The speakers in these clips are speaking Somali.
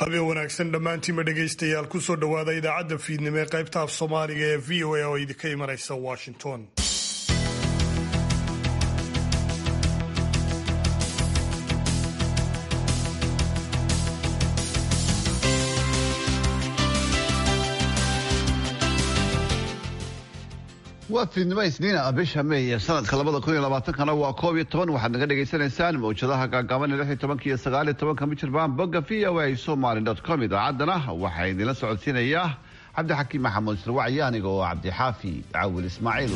habeen wanaagsan dhammaantiinba dhegaystayaal kusoo dhowaada idaacadda fiidnimo ee qaybta af soomaaliga ee v o a oo idinka imanaysa washington waa fiidnimo isniina bisha may ee sanadka labada kun iyo labaatankana waa koob iyo toban waxaad naga dhagaysanaysaan mawjadaha gaagaaban ee lix iyo tobanka iyo sagaal iyo tobanka mijirbaan bogga v o a somaly dot com idaacaddana waxaa idinla socodsiinayaa cabdixakiim maxamuud sirwacyo aniga oo cabdixaafi cawil ismaaciil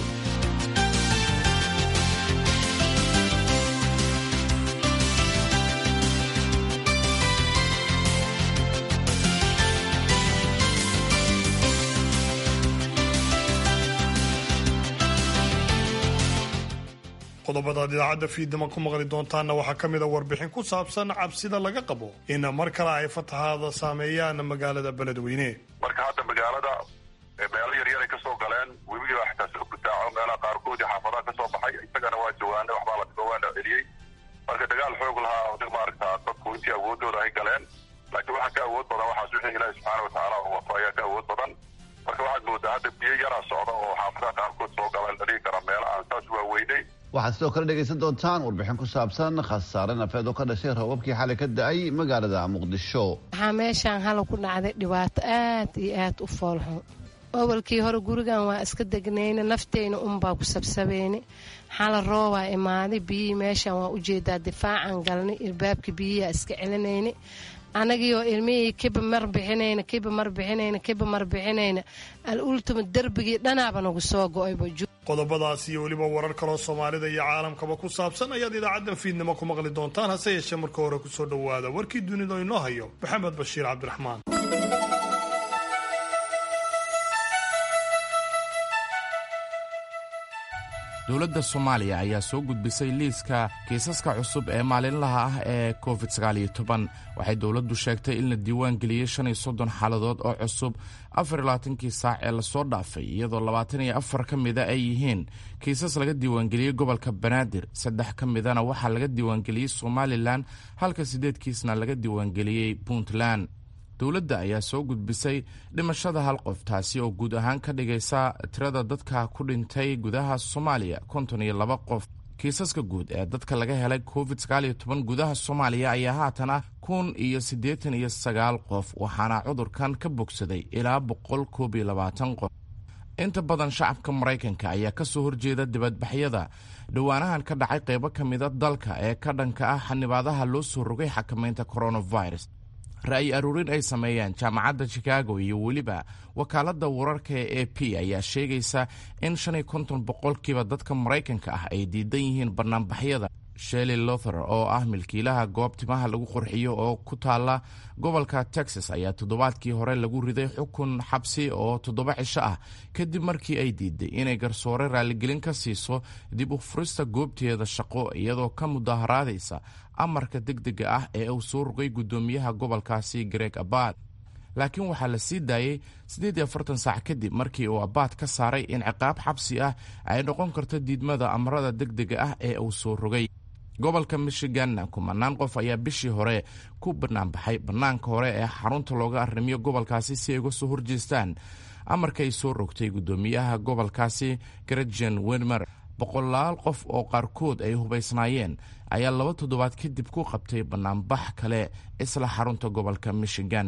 qodobadaad idaacadda fiidnimo ku maqli doontaanna waxaa ka mid a warbixin ku saabsan cabsida laga qabo in mar kale ay fatahaada saameeyaan magaalada beledweyne marka hadda magaalada meelo yaryar ay ka soo galeen webigiiba xitaa soo gutaaco meelaha qaarkoodii xaafadaha ka soo baxay isagana waa jawaana waxbaa la jawaana celiyey marka dagaal xoog lahaa maaragta dadku intii awoodooda ay galeen laakiin waxaa ka awood badan waxaas wixii ilaahi subxaana watacaala uu wato ayaa ka awood badan marka waxaad moodaa hadda biyo yaraa socda oo xaafadaha qaarkood soo galeen la dhigi kara meelo aan saas waaweynay waxaad sidoo kale dhegaysan doontaan warbixin ku saabsan khasaare nafeed oo ka dhashay roobabkii xalay ka da-ay magaalada muqdisho waxaa meeshaan hala ku dhacday dhibaato aad iyo aad u foolxun awalkii hore gurigan waa iska degnayna nafteyna unbaa ku sabsabayna xala roobaa imaaday biyihii meeshaan waa ujeedaa difaacan galnay ilbaabkii biyihiaa iska celinayna anagiioo ilmihii kiba mar bixinayna kiba mar bixinayna kiba mar bixinayna al ultima derbigii dhanaaba nagu soo go-ayba qodobadaas iyo weliba warar kaloo soomaalida iyo caalamkaba ku saabsan ayaad idaacaddan fiidnimo ku maqli doontaan hase yeeshee marka hore kusoo dhowaada warkii dunida inoo hayo maxamed bashiir cabdiraxmaan dowladda soomaaliya ayaa soo gudbisay liiska kiisaska cusub ee maalinlaha ah ee covid waxay dowladdu sheegtay in la diiwaan geliyey shan iyo soddon xaaladood oo cusub afar iyo labaatankii saac ee lasoo dhaafay iyadoo labaatan iyo afar ka mida ay yihiin kiisas laga diiwaangeliyey gobolka banaadir saddex ka midana waxaa laga diiwaangeliyey somalilan halka siddeed kiisna laga diiwaangeliyey puntland dowladda ayaa soo gudbisay dhimashada hal qof taasi oo guud ahaan ka dhigaysa tirada dadka ku dhintay gudaha soomaaliya konton iyo laba qof kiisaska guud ee dadka laga helay covid gudaha soomaaliya ayaa haatana kun iyo siddeetan iyo sagaal qof waxaana cudurkan ka bogsaday ilaa boqol koob iyo labaatan qof inta badan shacabka maraykanka ayaa ka soo horjeeda dibadbaxyada dhowaanahan ka dhacay qaybo ka mida dalka ee ka dhanka ah xanibaadaha loo soo rogay xakamaynta coronavirus ra'yi aruurin ay sameeyeen jaamacadda chicago iyo weliba wakaaladda wararka ee a p ayaa sheegaysa in shan iyo konton boqolkiiba dadka maraykanka ah ay diidan yihiin banaanbaxyada shelley lother oo ah milkiilaha goob timaha lagu qurxiyo oo ku taala gobolka texas ayaa toddobaadkii hore lagu riday xukun xabsi oo toddoba cisho ah kadib markii ay diiday inay garsoore raaligelin ka siiso dib u furista goobteeda shaqo iyadoo ka mudaharaadaysa amarka degdega ah ee uu soo rogay guddoomiyaha gobolkaasi greg abad laakiin waxaa la sii daayey siddeed iyo afartan saac kadib markii uu abaad ka saaray in ciqaab xabsi ah ay noqon karto diidmada amarada degdega ah ee uu soo rogay gobolka michiganna kumanaan qof ayaa bishii hore ku banaanbaxay bannaanka hore ee xarunta looga arrimiyo gobolkaasi si ay uga soo horjeestaan amarka ay soo rogtay guddoomiyaha gobolkaasi gretjen wenmer boqolaal qof oo qaarkood ay hubaysnaayeen ayaa laba toddobaad kadib ku qabtay bannaanbax kale isla xarunta gobolka michigan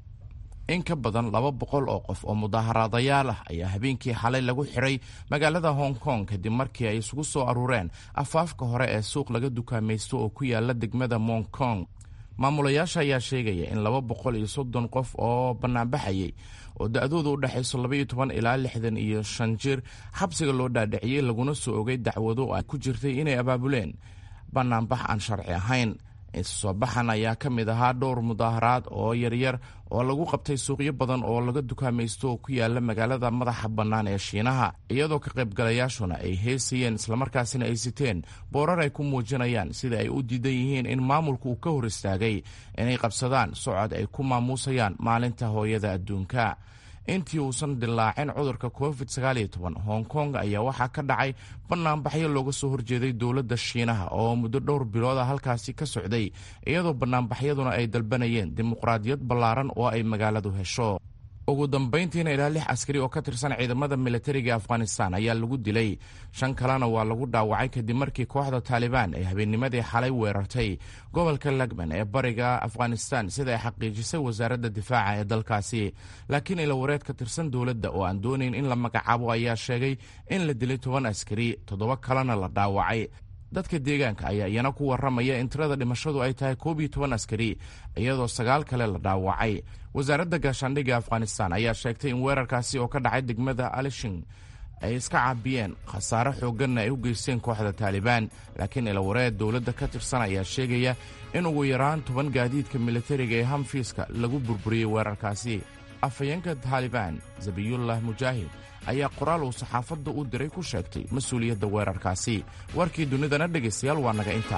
in ka badan laba boqol oo qof oo mudaaharaadayaal ah ayaa habeenkii xalay lagu xiray magaalada hong kong kadib markii ay isugu soo aruureen afaafka hore ee suuq laga dukaamaysto oo ku yaala degmada mong kong maamulayaasha ayaa sheegaya in laba boqol iyo soddon qof oo bannaanbaxayay oo da-dooda u dhexayso labaiyo toban ilaa lixdan iyo shan jir xabsiga loo dhaadhiciyey laguna soo ogay dacwado ay ku jirtay inay abaabuleen bannaanbax aan sharci ahayn soo baxan ayaa ka mid ahaa dhowr mudaaharaad oo yaryar oo lagu qabtay suuqyo badan oo laga dukaamaysto oo ku yaala magaalada madaxa bannaan ee shiinaha iyadoo ka qaybgalayaashuna ay heesayeen islamarkaasina ay siteen boorar ay ku muujinayaan sida ay u diidan yihiin in maamulku uu ka hor istaagay inay qabsadaan socod ay ku maamuusayaan maalinta hooyada adduunka intii uusan dilaacin cudurka covid hong kong ayaa waxaa ka dhacay banaanbaxyo looga soo horjeeday dowladda shiinaha oo muddo dhowr bilooda halkaasi ka socday iyadoo banaanbaxyaduna ay dalbanayeen dimuqraadiyad ballaaran oo ay magaaladu hesho ugu dambayntiina ilaa lix askari oo ka tirsan ciidamada militariga afghanistan ayaa lagu dilay shan kalena waa lagu dhaawacay kadib markii kooxda taalibaan ay habeennimadii xalay weerartay gobolka lagman ee bariga afghanistan sida ay xaqiijisay wasaaradda difaaca ee dalkaasi laakiin ilawareed ka tirsan dowladda oo aan doonayn in la magacaabo ayaa sheegay in la dilay toban askari toddoba kalena la dhaawacay dadka deegaanka ayaa iyana ku warramaya in tirada dhimashadu ay tahay koob iyo toban askari iyadoo sagaal kale la dhaawacay wasaaradda gaashaandhigga afghanistan ayaa sheegtay in weerarkaasi oo ka dhacay degmada alishin ay iska caabiyeen khasaare xoogganna ay u geysteen kooxda taalibaan laakiin ilawareed dowladda ka tirsan ayaa sheegaya in ugu yaraan toban gaadiidka militariga ee hamfiiska lagu burburiyey weerarkaasi afhayeenka taalibaan zabiyullah mujaahid ayaa qoraal uu saxaafadda u diray ku sheegtay mas-uuliyadda weerarkaasi warkii dunidana dhegaystayaal waa naga intaa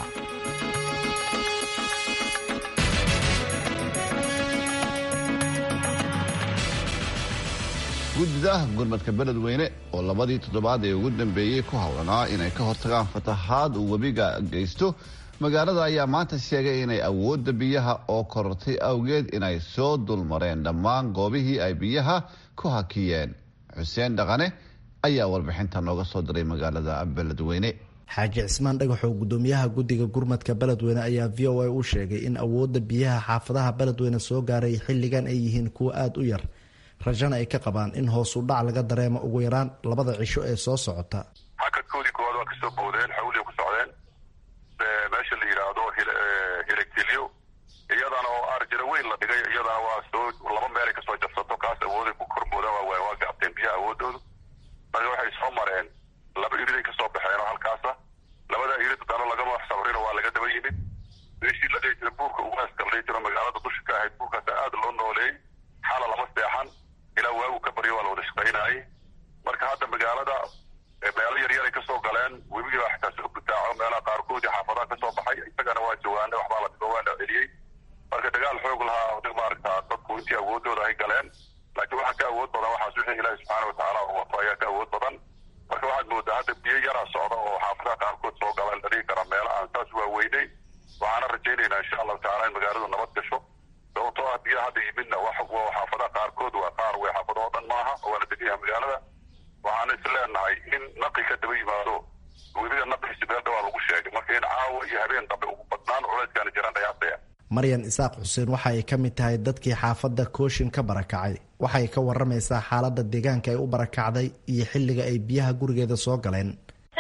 guddida gurmadka beledweyne oo labadii toddobaad ee ugu dambeeyey ku howlanaa inay ka hortagaan fatahaad uu webiga geysto magaalada ayaa maanta sheegay inay awoodda biyaha oo korortay awgeed inay soo dulmareen dhammaan goobihii ay biyaha ku hakiyeen xuseen dhaqane ayaa warbixinta nooga soo diray magaalada beledweyne xaaji cismaan dhagaxoo gudoomiyaha guddiga gurmadka beledweyne ayaa v o a u sheegay in awoodda biyaha xaafadaha beledweyne soo gaaray xilligan ay yihiin kuwo aada u yar rajana ay ka qabaan in hoosu dhac laga dareemo ugu yaraan labada cisho ee soo socota hakadkoodii koowaad waa kasoo boodeen xawliya ku socdeen meesha la yidhaahdo hilegtilyo iyadana oo arjira weyn la dhigay iyadana waa soo laba meelay kasoo jabsato kaas awooday ku korboodaan waa waa gaabteen biyaha awoodoodu marka waxay soo mareen laba iriday kasoo baxeen oo halkaasa labada irid dana lagama sabrino waa laga daba yimid meeshii la dhihi jira buurka ugaaska la dhihi jiro magaalada dusha ka ahayd buurkaas aada loo nooleeyey xala lama seexan ilaa waagu ka baryo waa la wada shaqaynayay marka hadda magaalada meelo yaryaray kasoo galeen webigii baa xitaa soo gutaaco meelaha qaarkoodii xaafadaha kasoo baxay isagana waa jawaane waxbaa la dhigo waa la celiyey marka dagaal xoog lahaa maaragta dadku intii awoodooda ay galeen laakiin waxaa ka awood badan waxaas wixii ilaahi subxaana watacaala u wato ayaa ka awood badan marka waxaad moodaa hadda biyo yaraa socda oo xaafadaha qaarkood soo galeen la dhigi kara meelo aan saas waaweynay waxaana rajaynaynaa insha allahu tacala in magaaladu nabad gasho sababtoo ah biyaha hadda yimidna wax xaafadaha qaarkood waa qaar wey xaafado oo dhan maaha waa la degan yahay magaalada waxaana is leenahay in naqi ka daba yimaado webiga naqiisi meel dhawaa lagu sheegay marka in caawa iyo habeen dambe ugu badnaan culayskaana jiraan dhayaasaya maryan isaaq xuseen waxa ay ka mid tahay dadkii xaafadda kooshin ka barakacay waxay ka waramaysaa xaaladda deegaanka ay u barakacday iyo xilliga ay biyaha gurigeeda soo galeen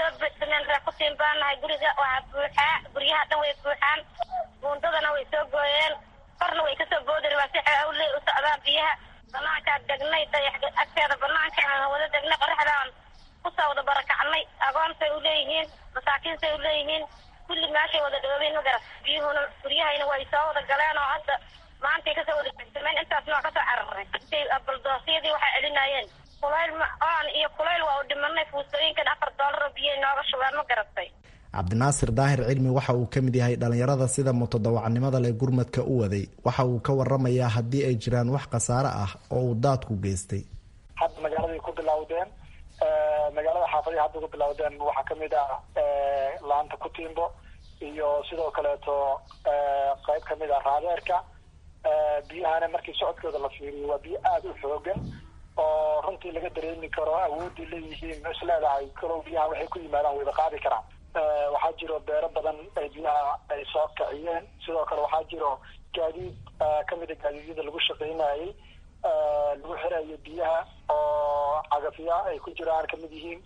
kutiin baanahay guriga waxaa buuxaa guryaha dhan way buuxaan buundadana way soo gooyeen korna way kasoo boodi rabaa si xawley u socdaan biyaha banaankaa degnay dayax agteeda banaanka aan wada degnay qoraxdaan kusoo wada barakacnay agoontay uleeyihiin masaakiintay uleeyihiin kulli meeshay wada dhoobeen magarat biyuhuna guryahayna way soo wada galeen oo hadda maantay kasoo wada jegsameen intaasna waa kasoo cararay intay baldoosyadii waxay celinayeen kulayl oon iyo kulayl waa u dhimanay fuustooyinkan afar doolar oo biyay nooga shubeen ma garatay cabdinaasir daahir cilmi waxa uu ka mid yahay dhallinyarada sida mutadawacnimada leh gurmadka u waday waxa uu ka waramayaa haddii ay jiraan wax khasaare ah oo uu daadku geystay hadda magaaladay ku bilowdeen magaalada xaafadihi hadda ku bilowdeen waxaa kamid ah laanta kutiimbo iyo sidoo kaleeto qayb kamid ah raadeerka biyahana markii socodkooda la fiiriyo waa biyo aada u xoogan oo runtii laga dareemi karo awoodii leeyihiin is leedahay kalow biyaha waxay ku yimaadaan wayba qaadi karaan waxaa jiro beero badan ay biyaha ay soo kiciyeen sidoo kale waxaa jiro gaadiid kamid a gaadiidyada lagu shaqaynayay lagu xirayo biyaha oo cagafya ay ku jiraan kamid yihiin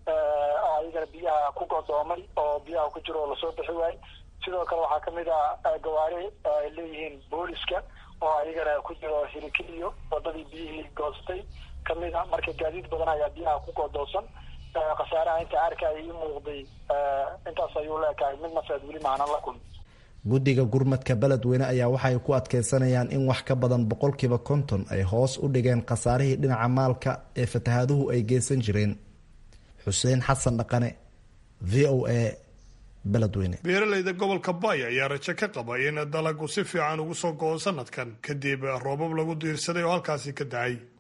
oo ayagana biyaha ku godoomay oo biyaha ku jiro oo lasoo bixi waayey sidoo kale waxaa kamid a gawaari ay leeyihiin booliska oo ayagana ku jiro hirikiliyo wadadii biyihii goostay kamid a marka gaadiid badan ayaa biyaha ku godoosan khasaaraha inta arkaya ii muuqday intaas ayuu leekahay mid nafeed weli maanan la kulmi guddiga gurmadka beledweyne ayaa waxay ku adkeysanayaan in wax ka badan boqolkiiba konton ay hoos u dhigeen khasaarihii dhinaca maalka ee fatahaaduhu ay geysan jireen xuseen xasan dhaqane v o a beledweyne beeralayda gobolka baay ayaa rajo ka qaba in dalagu si fiican ugu soo go-o sanadkan kadib roobab lagu diirsaday oo halkaasi ka da-ay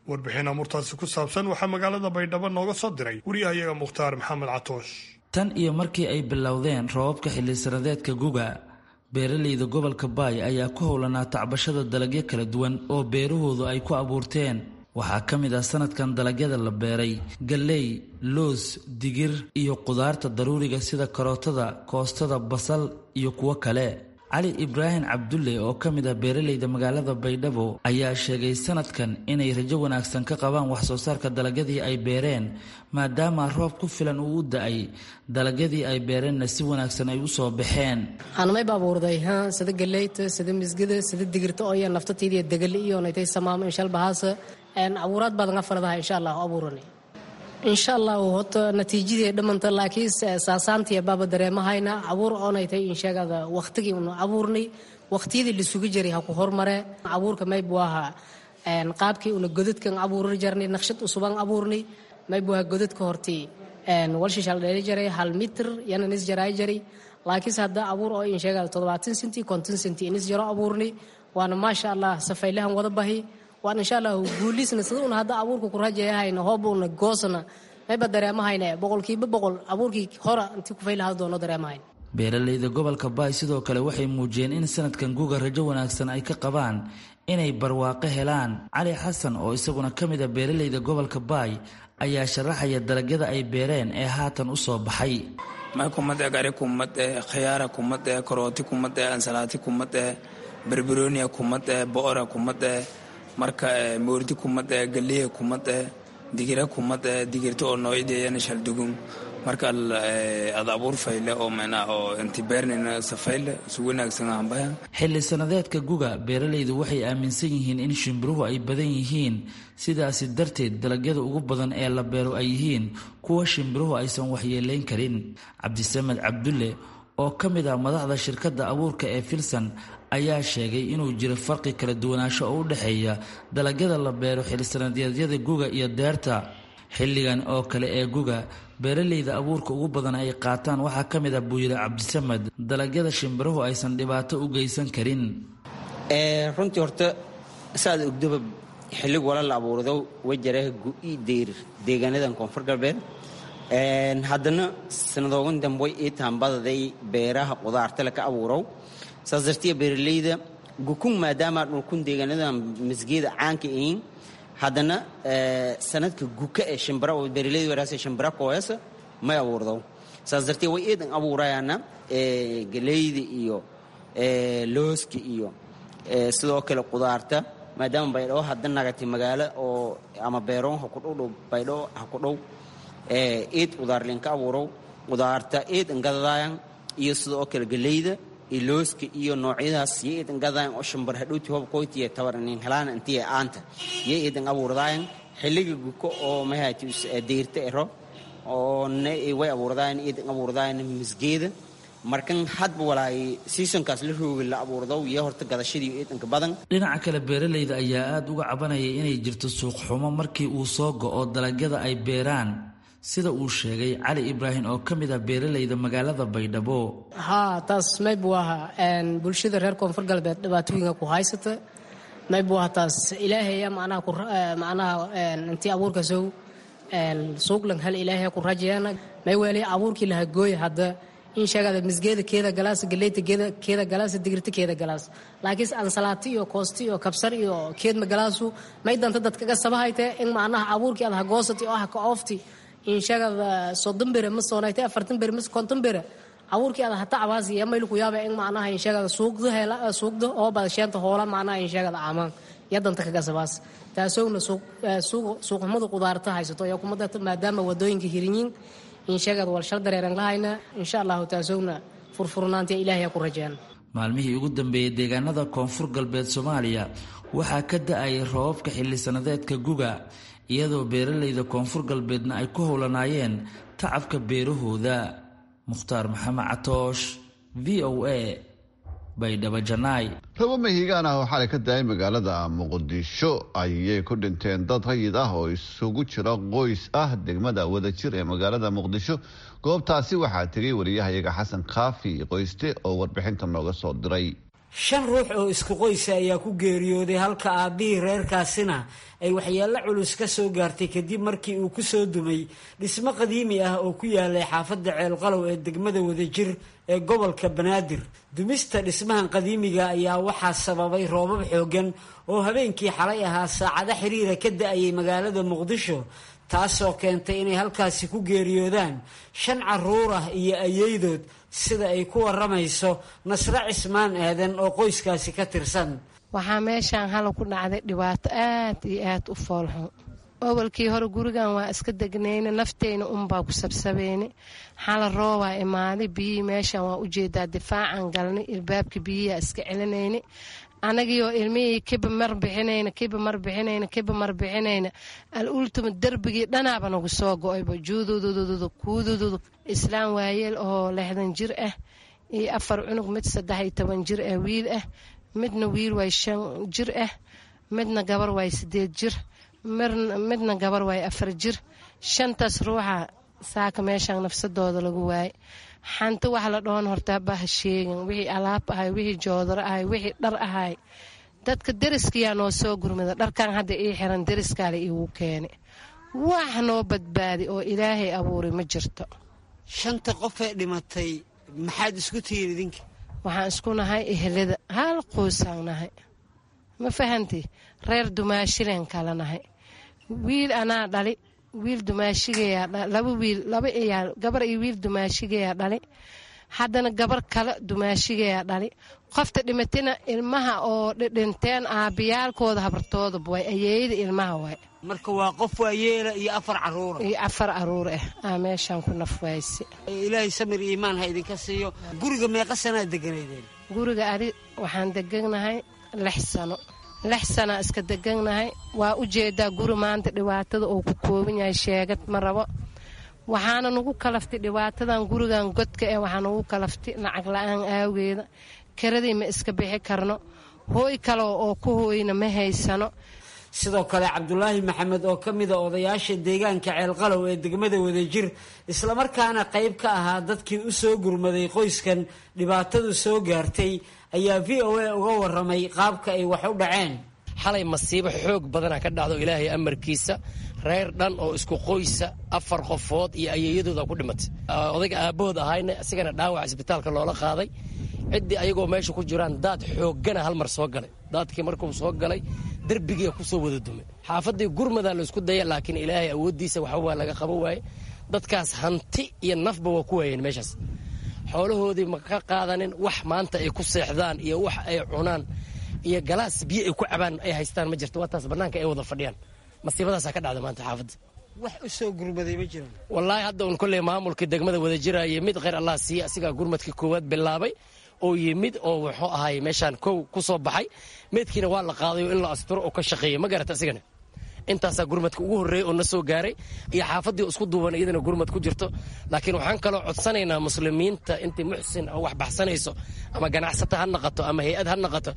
warbixin amurtaasi ku saabsan waxaa magaalada baydhabo nooga soo diray wariyahayaga mukhtaar maxamed catoosh tan iyo markii ay bilowdeen roobabka xillisanadeedka guga beeralayda gobolka baay ayaa ku howlanaa tacbashada dalagyo kala duwan oo beerahoodu ay ku abuurteen waxaa ka mid ah sanadkan dalagyada la beeray galley loos digir iyo qudaarta daruuriga sida karootada koostada basal iyo kuwo kale cali ibraahim cabdulle oo ka mid ah beeralayda magaalada baydhabo ayaa sheegay sanadkan inay rajo wanaagsan ka qabaan waxsoo saarka dalagyadii ay beereen maadaama roob ku filan uu u da-ay dalagyadii ay beereenna si wanaagsan ay u soo baxeen anmay baabuurday sida galeyta sida misgida sida digirta oo naftataydiiyo degali iyo naytay samaamo inshalbahaasa abuuraad baad nga faradaha insha allah abuurani insha allahu hota natiijadii dhamanta laakiin saasaantiya baaba dareemahayna abuur oonaytay insheegada waqtigii unu abuurnay waqtiyadii lisugu jiray ha ku hormare abuurka maybu aha qaabkii una godadkan abuuri jarnay naqshad usuban abuurnay maybu aha godadka hortii walshishal dheeli jaray hal mitir yana nis jaraay jaray laakiinse hadda abuur oo insheegada toddobaatan senti konton senti inis jaro abuurnay waana maasha allah safaylahan wada bahi waan insha allah guuliisna sida una hadda abuurka ku rajayahayna hoobuna goosna mayba dareemahayna boqolkiiba boqol abuurkii hora intii kufaylaha doono dareemahayn beeralayda gobolka baay sidoo kale waxay muujiyeen in sanadkan guga rajo wanaagsan ay ka qabaan inay barwaaqo helaan cali xasan oo isaguna ka mid a beeralayda gobolka baay ayaa sharaxaya dalagyada ay beereen ee haatan u soo baxay may kumade gari kumade khiyaara kumade karooti kumade ansalaati kumade berberonia kumade boora kumade marka moordi kumade galiya kumade digira kumade digirta oo noocyadeyana shaldugun marka ad abuur fayle oo mena oo inti beernina safayle su wanaagsan hambaya xilli sanadeedka guga beeralaydu waxay aaminsan yihiin in shimbiruhu ay badan yihiin sidaasi darteed dalagyada ugu badan ee la beero ay yihiin kuwa shimbiruhu aysan waxyeelayn karin cabdisamed cabdulle oo ka mid ah madaxda shirkadda abuurka ee filsan ayaa sheegay inuu jiro farqi kala duwanaansho oo u dhexeeya dalagyada la beero xillisanadeedyada guga iyo deerta xilligan oo kale ee guga beeralayda abuurka ugu badan ay qaataan waxaa ka mid ah buu yidhi cabdisamed dalagyada shimbiruhu aysan dhibaato u geysan karin runtii horta saad ogdoba xillig wala la abuurdo wajaraha gu-i deyr deegaanadan koonfur galbeed haddana sanadoogan dambe way ii taambadaday beeraha qudaartale ka abuurow saas dartiya beeralayda gukun maadaama dhulkun deegaanadan masgeeda caanka ahiin haddana sanadka guka ee shimbira oo beeralayda waraasa shimbira kooyasa may abuurdo saas dartiya way iidan abuurayaana galeyda iyo looska iyo sidoo kale qudaarta maadaama baydhabo hadda nagatay magaalo oo ama beeroon ha ku dhowdhow baydhabo ha ku dhow eed qudaarlinka abuurow qudaarta eed ngadadaayan iyo sidoo kale galeyda iyo looska iyo noocyadaas yo eedan gadaayan oo shambar hadhowti hob koytiya tabarnin helaana intiya aanta yo eedan abuurdaayan xilliga guko oo mahati deyrta ero oo way abuurdaayan eedan abuurdaayan misgeeda markan hadba walaay seasonkaas la roogi la abuurdo iyo horta gadashadii eedanka badan dhinaca kale beeralayda ayaa aada uga cabanayay inay jirto suuq xumo markii uu soo go-o dalagyada ay beeraan sida uu sheegay cali ibraahim oo ka mid ah beeralayda magaalada baydhabo haa taas maybu aha bulshada reer koonfur galbeed dhibaatooyinka ku haysata maybu aha taas ilaahaya macnaha macnaha intii abuurka sow suuqlan hal ilaahaya ku rajayana may weelay abuurkii laha gooy hadda in sheegada misgeeda keeda galaas galeyta keeda galaas digirta keeda galaas laakiin ansalaati iyo koosti iyo kabsar iyo keedma galaasu may danta dadkaga sabahayte in macnaha abuurkii ad hagoosati oo ah ka oofti in sheegada soddon bere ma soonayte afartan bere ma konton bere abuurkii ada hata cabaasi iyo maylu ku yaaba in macnaha in sheegada suuqda hela suuqda oo bada sheenta hoola macnaha in sheegada amaan iyo danta kaga sabaas taasowna suuq suuqxumada qudaarta haysato iyo kumada maadaama wadooyinka hirinyiin in sheegada walshal dareeran lahayna insha allahu taasowna furfurnaantiya ilaahay ku rajeen maalmihii ugu dambeeyey deegaanada koonfur galbeed soomaaliya waxaa ka da-ayay roobabka xilli sanadeedka guga iyadoo beeralayda koonfur galbeedna ay ku howlanaayeen tacabka beerahooda mukhtaar maxamed catoosh v o a baydhabo janaay rabo mahiigaan ah oo xalay ka daayay magaalada muqdisho ayay ku dhinteen dad rayid ah oo isugu jira qoys ah degmada wadajir ee magaalada muqdisho goobtaasi waxaa tegay wariyahayaga xasan kaafi qoyste oo warbixinta nooga soo diray shan ruux oo isku qoysa ayaa ku geeriyooday halka aabbihii reerkaasina ay waxyeello culus ka soo gaartay kadib markii uu ku soo dumay dhismo qadiimi ah oo ku yaalay xaafadda ceelqalow ee degmada wadajir ee gobolka banaadir dumista dhismahan qadiimiga ayaa waxaa sababay roobab xooggan oo habeenkii xalay ahaa saacado xiriira ka da-ayay magaalada muqdisho taasoo keentay inay halkaasi ku geeriyoodaan shan caruur ah iyo ayeydood sida ay ku waramayso nasre cismaan aadan oo qoyskaasi ka tirsan waxaa meeshaan hala ku dhacday dhibaato aad iyo aad u foolxun awalkii hore gurigan waa iska degnayna nafteyna unbaa ku sabsabeyna xala roobaa imaaday biyihii meeshan waa ujeedaa difaacan galnay ilbaabkii biyihiaa iska celinayna anagiioo ilmihii kiba mar bixinayna kiba mar bixinayna kiba mar bixinayna al ultima derbigii dhanaaba nagu soo go-ayba juududududu kuudududu islaan waayeel oo lixdan jir ah iyo afar cunug mid saddex iyo toban jir ah wiil ah midna wiil waay shan jir ah midna gabar waay sideed jir midna gabar waay afar jir shantaas ruuxa saaka meeshaan nafsadooda lagu waayay xanti wax la dhoon horta baha sheegin wixii alaab ahay wixii joodaro ahay wixii dhar ahay dadka deriskiyaa noo soo gurmida dharkan hadda ii xiran deriskaale iigu keenay wax noo badbaadi oo ilaahay abuuray ma jirto shanta qofee dhimatay maxaad isku tihiin idinka waxaan isku nahay ehelada hal qoysaan nahay ma fahanti reer dumaashileen kala nahay wiil anaa dhali wiil dumaashigeeyaa laba wiil laba iyaa gabar iyo wiil dumaashigeeyaa dhali haddana gabar kale dumaashigeeyaa dhali qofta dhimatina ilmaha oo dhinteen aabiyaalkooda habartoodaba way ayeeyada ilmaha waay marka waa qof waayeela iyo afar caruura iyo afar caruur ah aa meeshaan ku nafwayse ilaahay samir iimaan ha idinka siiyo guriga meeqa sanaa deganaydeen guriga adi waxaan deganahay lix sano lix sanaa iska deganahay waa u jeedaa guri maanta dhibaatada uu ku kooban yahay sheegad ma rabo waxaana nagu kalaftay dhibaatadan gurigan godka eh waxaa nagu kalaftay lacag la-aan aageeda karadii ma iska bixi karno hooy kale oo ku hooyna ma haysano sidoo kale cabdulaahi maxamed oo ka mida odayaasha deegaanka ceelqalow ee degmada wadajir islamarkaana qayb ka ahaa dadkii u soo gurmaday qoyskan dhibaatadu soo gaartay ayaa v o a uga waramay qaabka ay wax u dhaceen xalay masiibo xoog badana ka dhacdo ilaahay amarkiisa reer dhan oo isku qoysa afar qofood iyo ayeeyadooda ku dhimatay odayga aabbahood ahayna isigana dhaawac isbitaalka loola qaaday ciddii ayagoo meesha ku jiraan daad xooggana hal mar soo galay daadkii markuu soo galay derbigiia kusoo wada dumay xaafaddii gurmadaa laysku daya laakiin ilaahay awooddiisa waxbaa laga qaban waaye dadkaas hanti iyo nafba waa ku waayeen meeshaas xoolahoodii ma ka qaadanin wax maanta ay ku seexdaan iyo wax ay cunaan iyo galaas biyo ay ku cabaan ay haystaan ma jirto waa taas bannaanka ay wada fadhiyaan masiibadaasaa ka dhacda maanta xaafadda wax u soo gurmaday ma jiraan wallaahi hadda un kolley maamulkii degmada wada jiraaye mid kheyr allah siiye asigaa gurmadkii koowaad bilaabay oo yimid oo wuxuu ahay meeshaan kow ku soo baxay meydkiina waa la qaaday oo in la asturo oo ka shaqeeya ma garata asigana intaasaa gurmadka ugu horreeyey oo na soo gaaray iyo xaafaddii isku duuban iyadana gurmad ku jirto laakiin waxaan kaloo codsanaynaa muslimiinta intii muxsin oo wax baxsanayso ama ganacsata ha naqato ama hay-ad ha naqato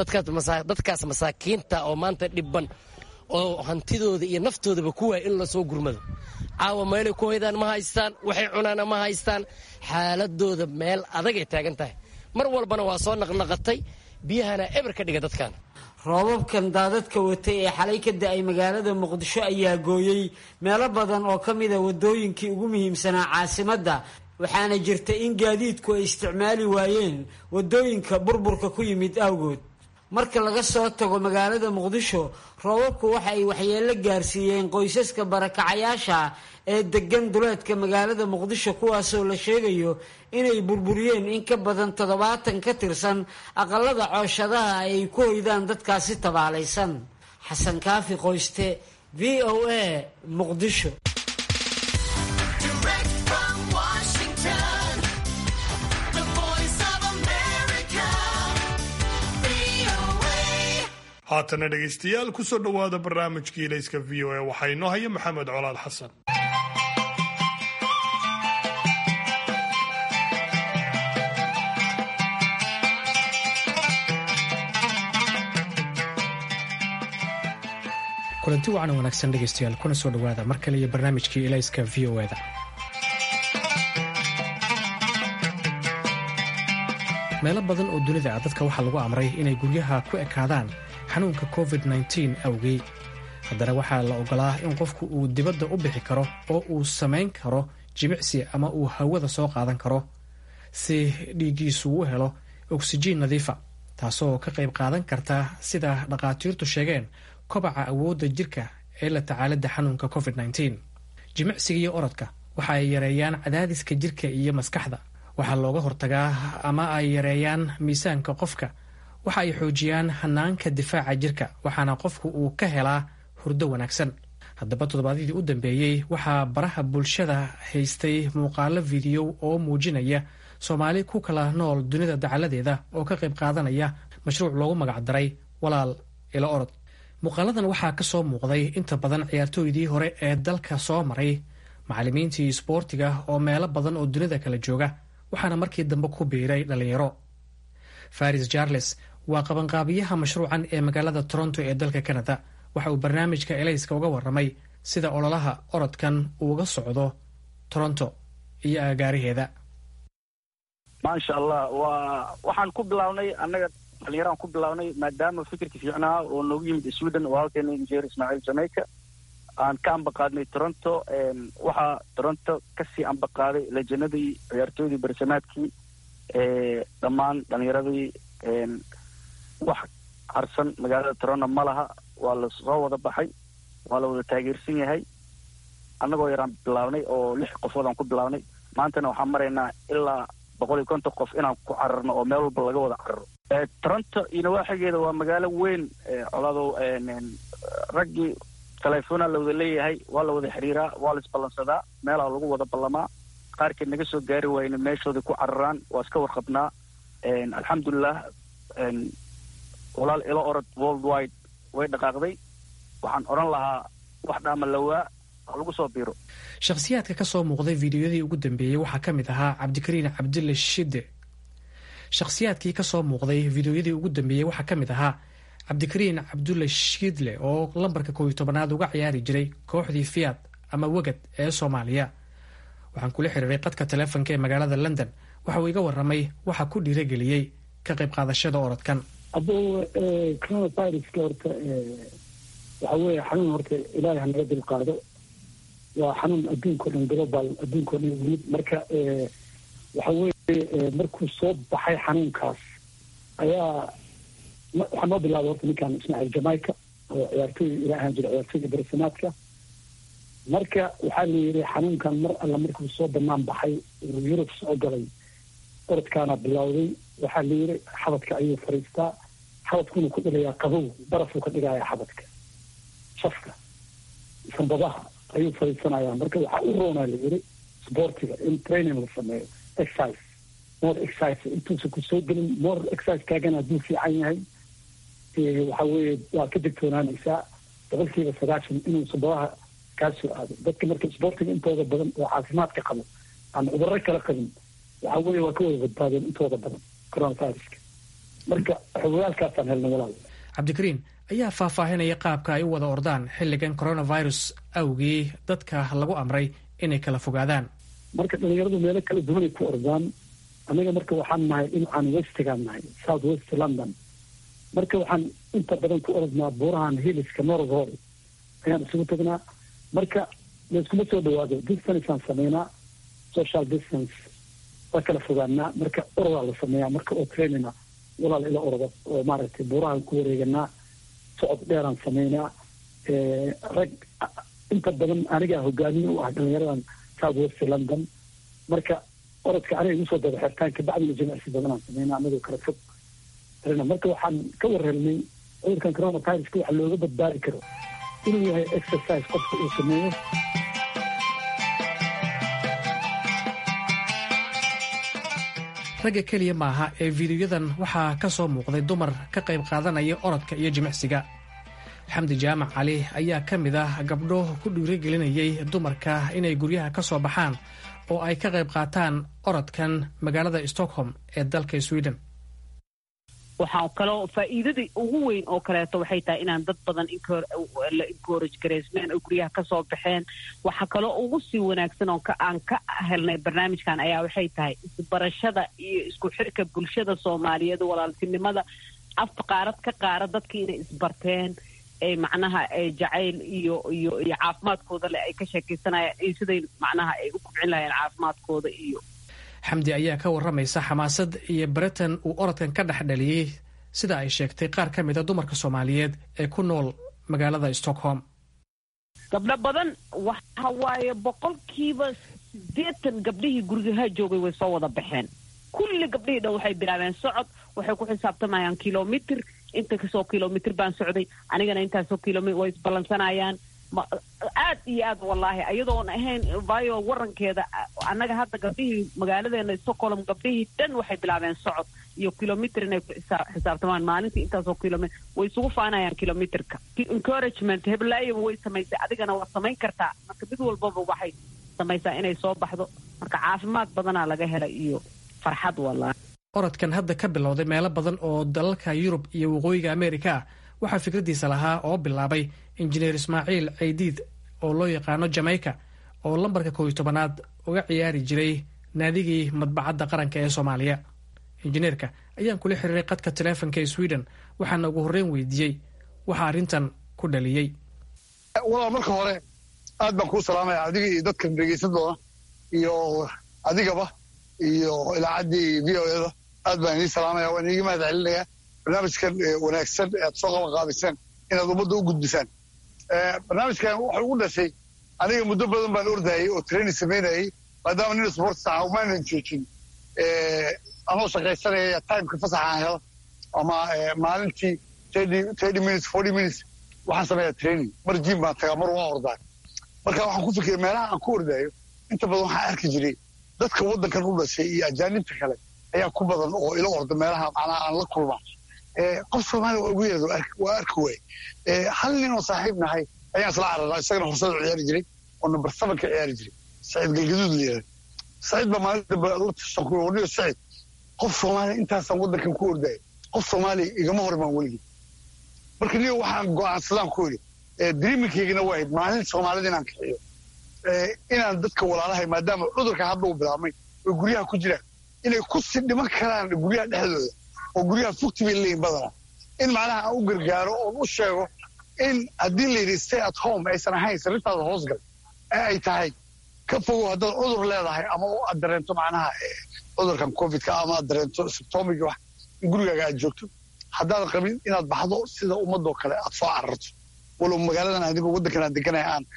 dadkaas masaakiinta oo maanta dhibban oo hantidooda iyo naftoodaba ku waaya in lasoo gurmado caawa meelay ku hoydaan ma haystaan waxay cunaana ma haystaan xaaladooda meel adagay taagan tahay mar walbana waa soo naqnaqatay biyahana eber ka dhiga dadkan roobabkan daadadka watay ee xalay ka da-ay magaalada muqdisho ayaa gooyey meelo badan oo ka mida wadooyinkii ugu muhiimsanaa caasimadda waxaana jirta in gaadiidku ay isticmaali waayeen wadooyinka burburka ku yimid awgood marka laga soo tago magaalada muqdisho roobabku waxa ay waxyeello gaarsiiyeen qoysaska barakacayaasha ee degan duleedka magaalada muqdisho kuwaasoo la sheegayo inay burburiyeen in ka badan toddobaatan ka tirsan aqalada cooshadaha ay ku hoydaan dadkaasi tabaalaysan xasan kaafi qoyste v o a muqdisho haatana dhegaystayaal kusoo dhowaada barnaamijkii ilayska v o a waxaa inoo haya maxamed colaad xasan kulanti wacan wanaagsan dhegaystayaal kuna soo dhowaada mar kale iyo barnaamijkii ilayska v o eda meelo badan oo dunida ah dadka waxaa lagu amray inay guryaha ku ekaadaan xanuunka covid-9 awgii haddana waxaa la ogolaa in qofku uu dibadda u bixi karo oo uu samayn karo jimicsi ama uu hawada soo qaadan karo si dhiiggiisu u helo oksijiin nadiifa taasoo ka qayb qaadan karta sida dhakhaatiirtu sheegeen kobaca awoodda jirka ee la tacaalidda xanuunka covid-9 jimicsiga iyo orodka waxa ay yareeyaan cadaadiska jirka iyo maskaxda waxaa looga hortagaa ama ay yareeyaan miisaanka qofka waxa ay xoojiyaan hanaanka difaaca jirka waxaana qofku uu ka helaa hurdo wanaagsan haddaba toddobaadyadii u dambeeyey waxaa baraha bulshada haystay muuqaalo fidiyo oo muujinaya soomaali ku kala nool dunida dacaladeeda oo ka qayb qaadanaya mashruuc loogu magacdaray walaal ilo orod muuqaaladan waxaa ka soo muuqday inta badan ciyaartooydii hore ee dalka soo maray macallimiintii isboortiga oo meelo badan oo dunida kala jooga waxaana markii dambe ku biiray dhallinyaro faris charles waa qabanqaabiyaha mashruucan ee magaalada toronto ee dalka canada waxa uu barnaamijka elayska uga waramay sida ololaha orodkan uuga socdo toronto iyo agaariheeda maasha allah waa waxaan ku bilaabnay annaga dhalinyaraan ku bilaabnay maadaama fikirka fiicnaa oo noogu yimid sweden oo halkeena injeer ismaaciil jamaica aan ka ambaqaadnay toronto waxaa toronto kasii ambaqaaday lejanadii ciyaartooydii barsamaadkii dhammaan dhalinyaradii wax harsan magaalada toronto ma laha waa la soo wada baxay waa la wada taageersan yahay annagoo yaraan bilaabnay oo lix qofood aan ku bilaabnay maantana waxaan maraynaa ilaa boqol iyo konton qof inaan ku cararno oo meel walba laga wada cararo toronto iyo nawaaxigeeda waa magaalo weyn coladow raggii telefoona la wada leeyahay waa la wada xiriiraa waa la isballansadaa meelaa lagu wada ballamaa qaarkeed naga soo gaari waayna meeshoodai ku cararaan waa iska warqabnaa alxamdulilah walaal ilo orod world wide way dhaqaaqday waxaan odhan lahaa wax dhaama lawaa ha lagu soo biiro shakhsiyaadka ka soo muuqday fiidiyodii ugu dambeeyey waxaa ka mid ahaa cabdikariin cabdille shide shakhsiyaadkii ka soo muuqday fiidiyoyadii ugu dambeeyey waxaa ka mid ahaa cabdikariin cabdulle shiidle oo lambarka koob iyo tobanaad uga ciyaari jiray kooxdii fiyaad ama wegad ee soomaaliya waxaan kula xiriiray qadka taleefonka ee magaalada london waxa uu iga waramay waxa ku dhiirageliyey ka qayb qaadashada orodkan hadduu coronaviruska horta waxa weeye xanuun horta ilaahay hanaga dulqaado waa xanuun adduunka o dhan global adduunka o dhan yimid marka waxa weeye markuu soo baxay xanuunkaas ayaa waxaa noo bilaabay horta ninkan ismaaciil jamaica oo ciyaartooy ila ahaan jira ciyaartooyda barisamaadka marka waxaa la yidhi xanuunkan mar alla markuu soo banaan baxay uu yurub soo galay orodkaana bilowday waxaa la yidhi xabadka ayuu fariistaa xabadkuna ku dhigayaa qabow barafuu ka dhigayaa xabadka safka sanbadaha ayuu fariisanayaa marka waxaa u roonaa la yidhi sportiga in training la sameeyo exercise more exercise intuusan ku soo gelin more exercise kaagana hadduu fiican yahay waxa weeye waa ka digtoonaanaysaa boqolkiiba sagaashan inuu sanbadaha kaa soo aado dadka marka sportiga intooda badan oo caafimaadka qabo aan cudurro kala qabin waxa weeye waa ka wada badbaadeen intooda badan coronaviruska marka xogogaalkaasaan helnay walaal cabdikariin ayaa faahfaahinaya qaabka ay u wada ordaan xilligan coronavirus awgii dadka lagu amray inay kala fogaadaan marka dhalinyaradu meelo kala duwanay ku ordaan anaga marka waxaan nahay dhinacaan westigaan nahay south west london marka waxaan inta badan ku orodnaa buurahan hiliska northhall ayaan isugu tagnaa marka layskuma soo dhawaado distanceaan sameynaa social distance waa kala fogaanaa marka orodaa la sameeyaa marka oo trainina walaal ila oroda oo maaragtay buurahaan ku wareeganaa socod dheeraan sameynaa rag inta badan anigaa hogaamiye u ah dhalinyaradan south west london marka orodka aniga igu soo daba xirtaan kabacdina jimicsi badanaan sameynaa anagoo kala fog marka waxaan ka warhelnay cudurkan coronaviruska waxa looga badbaadi karo inuu yahay exercise qofka uu sameeyo ragga keliya maaha ee fiidiyoyadan waxaa ka soo muuqday dumar ka qayb qaadanaya orodka iyo jimicsiga xamdi jaamac cali ayaa ka mid ah gabdho ku dhiirigelinayay dumarka inay guryaha ka soo baxaan oo ay ka qayb qaataan orodkan magaalada stockholm ee dalka sweden waxaa kaloo faa'iidadii ugu weyn oo kaleeto waxay tahay inaan dad badan la encourage gareysmeen oo guryaha kasoo baxeen waxaa kaloo ugu sii wanaagsan oo aan ka helnay barnaamijkan ayaa waxay tahay isbarashada iyo isku xirka bulshada soomaaliyeed walaaltinimada afka qaarad ka qaara dadkii inay isbarteen ee macnaha jacayl iyo iyo iyo caafimaadkooda le ay ka sheekaysanayaan iyo siday macnaha ay u kubcin lahayeen caafimaadkooda iyo xamdi ayaa ka waramaysa xamaasad iyo baritan uu orodkan ka dhex dhaliyey sida ay sheegtay qaar ka mid a dumarka soomaaliyeed ee ku nool magaalada stockholm gabdho badan waxa waaye boqolkiiba siddeetan gabdhihii gurigaha joogay way soo wada baxeen kulli gabdhihii dhan waxay bilaabeen socod waxay ku xisaabtamayaan kilomitr inta kasoo kilomitr baan socday anigana intaasoo kilomitr way isballansanayaan aad iyo aad wallaahi ayadoon ahayn vayo warankeeda annaga hadda gabdhihii magaaladeena stockholm gabdhihii dhan waxay bilaabeen socod iyo kilomitr inay ku xisaabtamaan maalintii intaasoo kilomitr way isugu faanayaan kilomitrka encouragement heblaayaba way samaysay adigana waad samayn kartaa marka mid walbaba waxay samaysaa inay soo baxdo marka caafimaad badanaa laga helay iyo farxad wallaahi orodkan hadda ka bilowday meelo badan oo dalalka yurub iyo waqooyiga ameerika ah waxaa fikraddiisa lahaa oo bilaabay injineer ismaaciil caydiid oo loo yaqaano jamaica oo lambarka kooiy tobanaad uga ciyaari jiray naadigii madbacadda qaranka ee soomaaliya injineerka ayaan kula xiriiray qadka taleefonka ee sweden waxaana ugu horreyn weydiiyey waxaa arrintan ku dhaliyey walaal marka hore aad baan kuu salaamaya adiga iyo dadkan dhegaysan doona iyo adigaba iyo ilaacaddii v o eda aad baan inii salaamaya waan iiga mahad celinayaa barnaamijkan wanaagsan ee aad soo qaban qaabiseen inaad ummadda u gudbisaan barnaamijkan wuxuu ugu dhashay aniga muddo badan baan ordayay oo training samaynayay maadaama nin sports aha umaanan joojin anoo shaqaysanaya timeka fasaxa aan helo ama maalintii thirty minutes forty minutes waxaan sameeyaa training mar jim baan tagaa mar waan ordaa marka waxaan ku fikiray meelaha aan ku ordaayo inta badan waxaan arki jiray dadka waddankan u dhashay iyo ajaanibta kale ayaa ku badan oo ila orda meelaha macnaha aan la kulmaa qof soomaaliya waa ugu yeerada waa arki waay hal nin oo saaxiib nahay ayaan isla cararaa isagana horsada ciyaari jiray oo number seven ka ciyaari jiray saciid galgaduud la yihahda saciid baa maalin dambe la tashan ku wadhiyo saciid qof soomaaliya intaasaan waddankan ku ordaya qof soomaaliya igama hormaan weligii marka niyo waxaan go'aansadaan ku yidhi dreamingkaygana waa ahayd maalin soomaalida inaan kaxiyo inaan dadka walaalahay maadaama cudurka hadda uu bilaabmay oo guryaha ku jiraan inay ku si dhiman karaan guryaha dhexdooda oo guryaha fogti bay leeyihin badanaa in macnaha aan u gargaaro oon u sheego in haddii la yidhi stay at home aysan ahayn sariirtaada hoosgal ee ay tahay ka fogow haddaad cudur leedahay ama aad dareento macnaha cudurkan covidka ama aad dareento symptomiga wax in gurigaaga aad joogto haddaadan qabin inaad baxdo sida ummadoo kale aad soo cararto walow magaaladan adigoo waddankan aan deganaya aan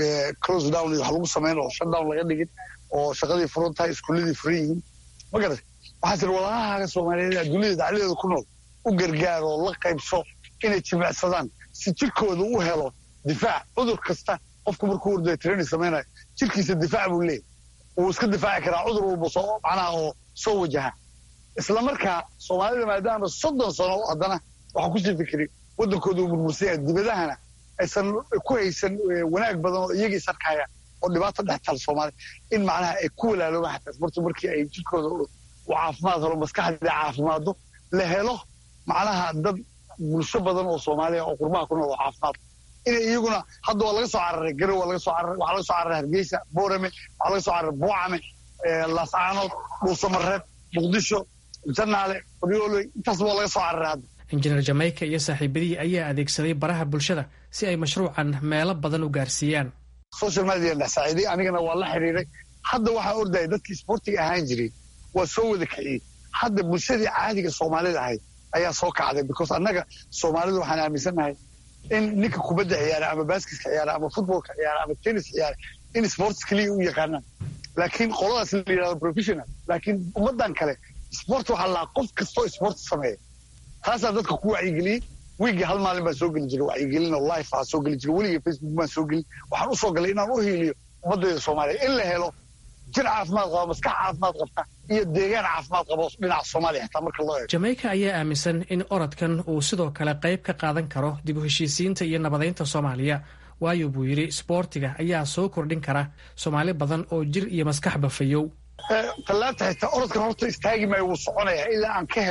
close down iyo wax lagu samayn oo shut down laga dhigin oo shaqadii furan tahay iskuuladii furan yihiin ma garat waxaa tiri walaalahaaga soomaaliyeed adduunyada dacladeeda ku nool u gargaar oo la qaybso inay jimicsadaan si jirkooda u helo difaac cudur kasta qofku markuu ordaya training samaynayo jirkiisa difaac buu leeyahy wuu iska difaaci karaa cudur walba soo macnaha oo soo wajaha isla markaa soomaalida maadaama soddon sano haddana waxaa kusii fikiray waddankooda uu murmursan yahay dibadahana aysan ku haysan wanaag badan oo iyagii sarkayaan oo dhibaato dhex taal soomaaliya in macnaha ay ku walaaloobaan xataa isbartu markii ay jirkooda u caafimaad helo maskaxdii caafimaado la helo macnaha dad bulsho badan oo soomaaliya oo qurbaha ku nool oo caafimaad inay iyaguna hadda waa laga soo cararay garow waa laga soo cararay waxaa laga soo cararay hargeysa boorame waxaa laga soo cararay buucame laascaanood dhuusamareeb muqdisho janaale qoryooley intaas waa laga soo cararay hadda injineer jamaica iyo saaxiibadihii ayaa adeegsaday baraha bulshada si ay mashruucan meelo badan u gaarsiiyaan social media dhex saaciiday anigana waa la xiriiray hadda waxaa ordaya dadkii sportiga ahaan jiray waa soo wada kiciyey hadda bulshadii caadiga soomaalida ahayd ayaa soo kacday because annaga soomaalida waxaan aaminsannahay in ninka kubadda ciyaara ama baskiska ciyaara ama futbolka ciyaara ama tennis ciyaara in sports keliya u yaqaanaan laakiin qoladaas la yidhahdo professional laakiin ummaddan kale sport waxaa lahaa qof kastoo sport sameeya taasaa dadka ku wacyigeliyey wiigii hal maalin baan soo geli jiray wacyigelin oo life aa soo geli jiray weligii facebook baan soo gelin waxaan u soo galay inaan u hiiliyo ummaddeeda soomaaliya in la helo jir caafimaad qaba maskax caafimaad qabta iyo deegaan caafimaad qabo dhinaca soomaaliya xitaa marka loo eego jamaica ayaa aaminsan in orodkan uu sidoo kale qayb ka qaadan karo dib u heshiisiinta iyo nabadaynta soomaaliya waayo buu yidhi isboortiga ayaa soo kordhin kara soomaali badan oo jir iyo maskaxba fayow tallaabta xitaa orodkan horta istaagi maayo wuu soconayaa ilaa aan ka helo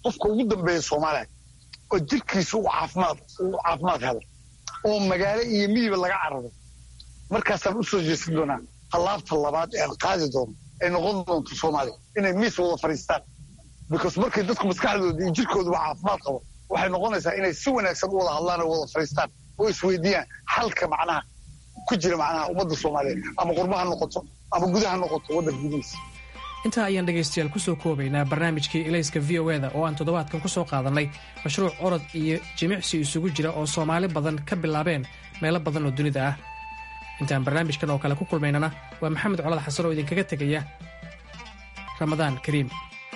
qofka ugu dambeeya soomaaliya oo jirkiisa uu caafimaad uu caafimaad helo oo magaalo iyo miyiba laga cararo markaasaan u soo jeesan doonaa tallaabta labaad ee aan qaadi doono ay noqon doonto soomaaliya inay miis wada fadhiistaan because markay dadku maskaxdooda iyo jirkooduba caafimaad qabo waxay noqonaysaa inay si wanaagsan u wada hadlaan oo wada fadhiistaan oo isweydiiyaan xalka macnaha ku jira macnaha ummadda soomaaliyeed ama qurbaha noqoto ama gudaha noqoto waddanka gudihiisa intaa ayaan dhegaystayaal kusoo koobaynaa barnaamijkii elayska v o eda oo aan toddobaadkan ku soo qaadannay mashruuc orod iyo jimicsi isugu jira oo soomaali badan ka bilaabeen meelo badan oo dunida ah intaan barnaamijkan oo kale ku kulmaynana waa maxamed colad xasan oo idinkaga tegaya ramadaan kariim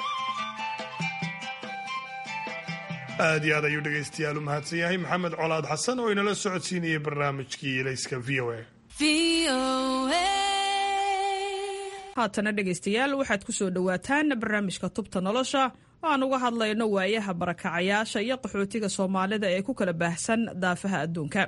aad iyo aad ayuu dhegaystayaal u mahadsan yahay maxamed colaad xasan oo inala socodsiinayay barnaamijkii elayska v o a haatana dhegaystayaal waxaad ku soo dhowaataan barnaamijka tubta nolosha oo aan uga hadlayno waayaha barakacayaasha iyo qaxootiga soomaalida ee ku kala baahsan daafaha adduunka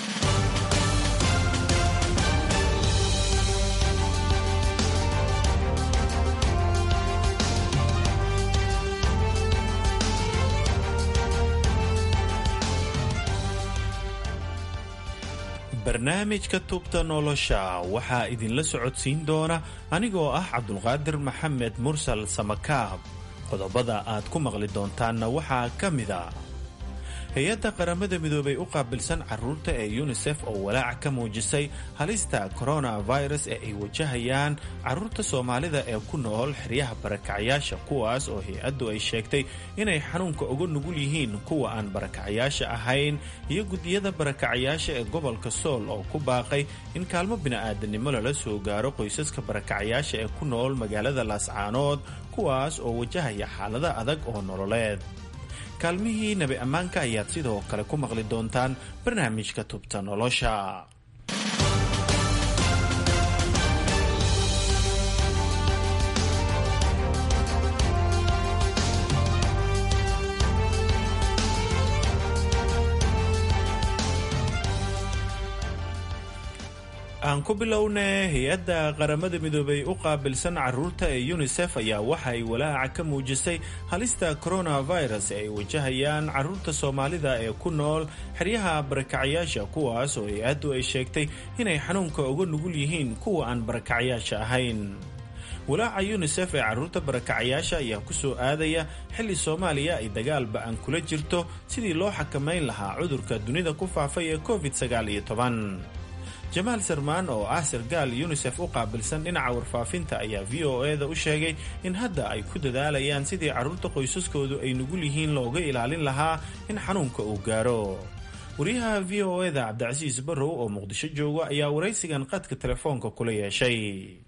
barnaamijka tubta nolosha waxaa idinla socodsiin doona anigoo ah cabdulqaadir maxamed mursal samakaab qodobada aad ku maqli doontaanna waxaa ka mida hay-adda qaramada midoobay u qaabilsan caruurta ee yunisef oo walaac ka muujisay halista coronavirus ee ay wajahayaan caruurta soomaalida ee ku nool xeryaha barakacayaasha kuwaas oo hay-addu ay sheegtay inay xanuunka uga nugul yihiin kuwa aan barakacayaasha ahayn iyo gudiyada barakacayaasha ee gobolka sool oo ku baaqay in kaalmo bini'aadanimo lala soo gaaro qoysaska barakacayaasha ee ku nool magaalada laascaanood kuwaas oo wajahaya xaalada adag oo nololeed kaalmihii nabi ammaanka ayaad sidoo kale ku maqli doontaan barnaamijka tubta nolosha aan ku bilowna hay-adda qaramada midoobay u qaabilsan caruurta ee yunisef ayaa waxa ay walaaca ka muujisay halista coronavirus ee ay wajahayaan caruurta soomaalida ee ku nool xeryaha barakacayaasha kuwaas oo hay-addu ay sheegtay inay xanuunka uga nugul yihiin kuwa aan barakacayaasha ahayn walaaca yunisef ee caruurta barakacayaasha ayaa ku soo aadaya xilli soomaaliya ay dagaal ba-an kula jirto sidii loo xakamayn lahaa cudurka dunida ku faafay ee covid sagaal iyo toban jamaal sarmaan oo ah sargaal yunisef u qaabilsan dhinaca warfaafinta ayaa v o e da u sheegay in hadda ay ku dadaalayaan sidii carruurta qoysaskoodu ay nugul yihiin looga ilaalin lahaa in xanuunka uu gaaro wariyaha v o e da cabdicasiis barrow oo muqdisho jooga ayaa waraysigan qadka telefoonka kula yeeshay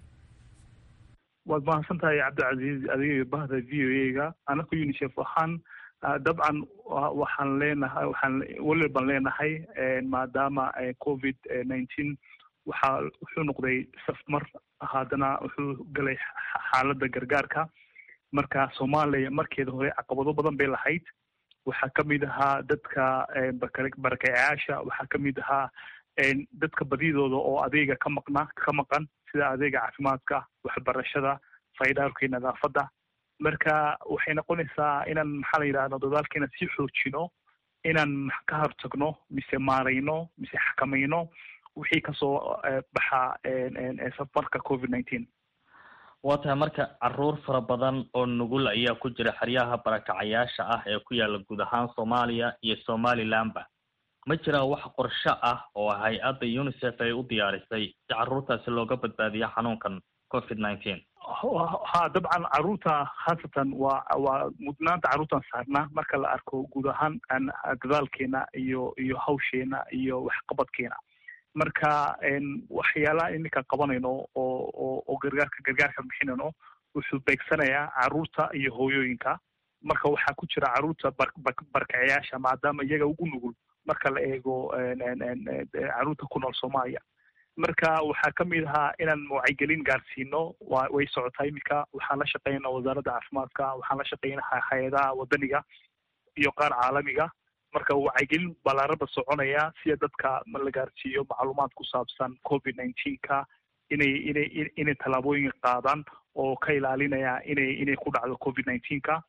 waad mahadsan tahay cabdicasiis adiga bahda v o e ga anaka unisef waxaan dabcan waxaan leenahay waxaan weli baan leenahay maadaama covid nineteen waxaa wuxuu noqday safmar haddana wuxuu galay xaaladda gargaarka marka soomaaliya markeeda hore caqabado badan bay lahayd waxaa ka mid ahaa dadka barakacayaasha waxaa ka mid ahaa dadka badidooda oo adeega ka maqna ka maqan sida adeega caafimaadka waxbarashada faydaalka iyo nadaafadda marka waxay noqonaysaa inaan maxaa la yidhahda dadaalkeena sii xoojino inaan ka hortagno mise maarayno mise xakamayno wixii kasoo baxa safarka covid nineteen waa tahay marka caruur fara badan oo nugul ayaa ku jira xeryaha barakacayaasha ah ee ku yaala guud ahaan soomaaliya iyo somalilandba ma jiraa wax qorsho ah oo hay-adda unisef ay u diyaarisay si caruurtaasi looga badbaadiyo xanuunkan covid nineteen ha dabcan caruurta khaasatan waa waa mudnaanta caruurtan saarnaa marka la arko guud ahaan dadaalkeena iyo iyo hawsheena iyo waxqabadkeena marka waxyaalaha iminka qabanayno oo oo oo gargaarka gargaarka bixinayno wuxuu beegsanayaa caruurta iyo hooyooyinka marka waxaa ku jira caruurta barkacayaasha maadaama iyaga ugu nugul marka la eego caruurta ku nool soomaaliya marka waxaa ka mid ahaa inaan wacyigelin gaarsiino wa way socotaa iminka waxaan la shaqeynaa wasaaradda caafimaadka waxaan la shaqeynaa hay-adaha wadaniga iyo qaar caalamiga marka wacyigelin ballaarada soconaya sida dadka la gaarsiiyo macluumaad ku saabsan covid nineteenka inay inay inay tallaabooyin qaadaan oo ka ilaalinaya inay inay ku dhacdo covid nineteenka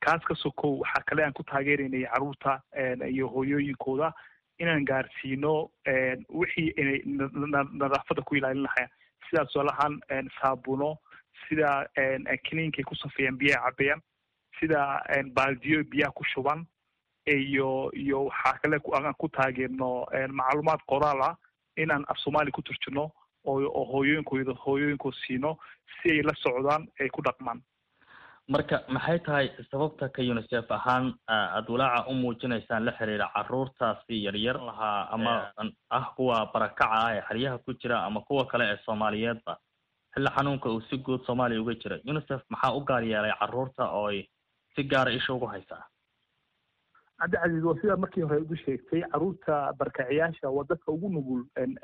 kaas ka sokow waxaa kale aan ku taageeraynay caruurta iyo hooyooyinkooda inaan gaarsiino wixii inay nadaafadda ku ilaalin lahayn sidaas tusaalahaan saabuno sida kiniinkay ku safeeyaan biyaha cabeeyaan sida baaldiyo biyaha ku shuban iyo iyo waxaa kale aan ku taageerno macluumaad qoraal ah inaan af soomaali ku turjino oo hooyooyinkooda hooyooyinkooda siino si ay la socdaan ay ku dhaqmaan marka maxay tahay sababta ka unicef ahaan aada walaaca u muujinaysaan la xiriira caruurtaasi yaryar lahaa ama ah kuwa barakaca ah ee xeryaha ku jira ama kuwa kale ee soomaaliyeedba xilli xanuunka uu si guud soomaaliya uga jira unicef maxaa u gaar yeelay caruurta oo ay si gaara isha ugu haysaa cabdicasiis waa sidaa markii hore ugu sheegtay caruurta barkaciyaasha waa dadka ugu nugul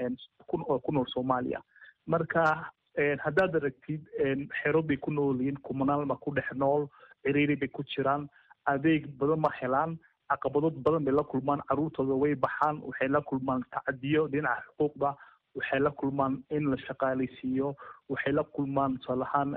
ku nool soomaaliya marka haddaad aragtid xero bay ku nool yihiin kumanaal ma ku dhex nool ciriiri bay ku jiraan adeeg badan ma helaan caqabado badan bay la kulmaan caruurtooda way baxaan waxay la kulmaan tacadiyo dhinaca xuquuqda waxay la kulmaan in la shaqaalaysiiyo waxay la kulmaan tusaalahaan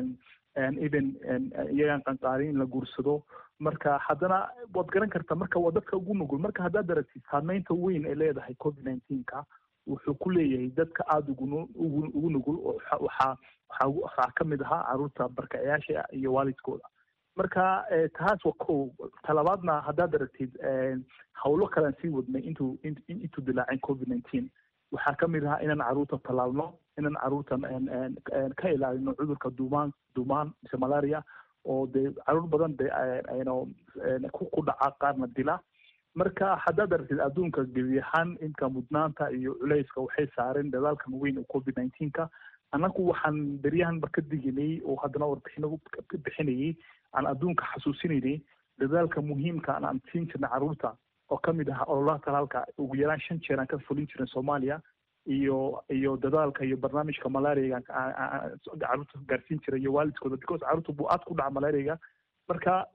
even iyagaan qanqaarin in la guursado marka haddana waad garan kartaa marka waa dadka ugu nugul marka haddaad aragtid saameynta weyn ay leedahay covid nineteenka wuxuu ku leeyahay dadka aada ugu ugu ugu nugul oo waxaa waxaa waxaa ka mid ahaa caruurta barkaciyaasha iyo waalidkooda marka taas waa ko talabaadna haddaad aragtid hawlo kalean sii wadnay intuu intuu dilaacin covid nineteen waxaa ka mid ahaa inaan caruurta tallaalno inaan caruurtan ka ilaalino cudurka duumaan duumaan mise malaria oo dee caruur badan de ayno ku dhaca qaarna dila marka haddaad aragtid adduunka gebi ahaan inka mudnaanta iyo culayska waxay saareen dadaalkan weyn oo covid nineteenka annagu waxaan beryahanba ka diginay oo haddana warbixino ka bixinayay aan adduunka xasuusinaynay dadaalka muhiimka aan siin jirnay caruurta oo ka mid ah ololaha talaalka ugu yaraan shan jeer aan ka fulin jirin soomaaliya iyo iyo dadaalka iyo barnaamijka malaariaga caruurta gaarsiin jiray iyo waalidkooda because caruurta buu aad ku dhaca malaariaga marka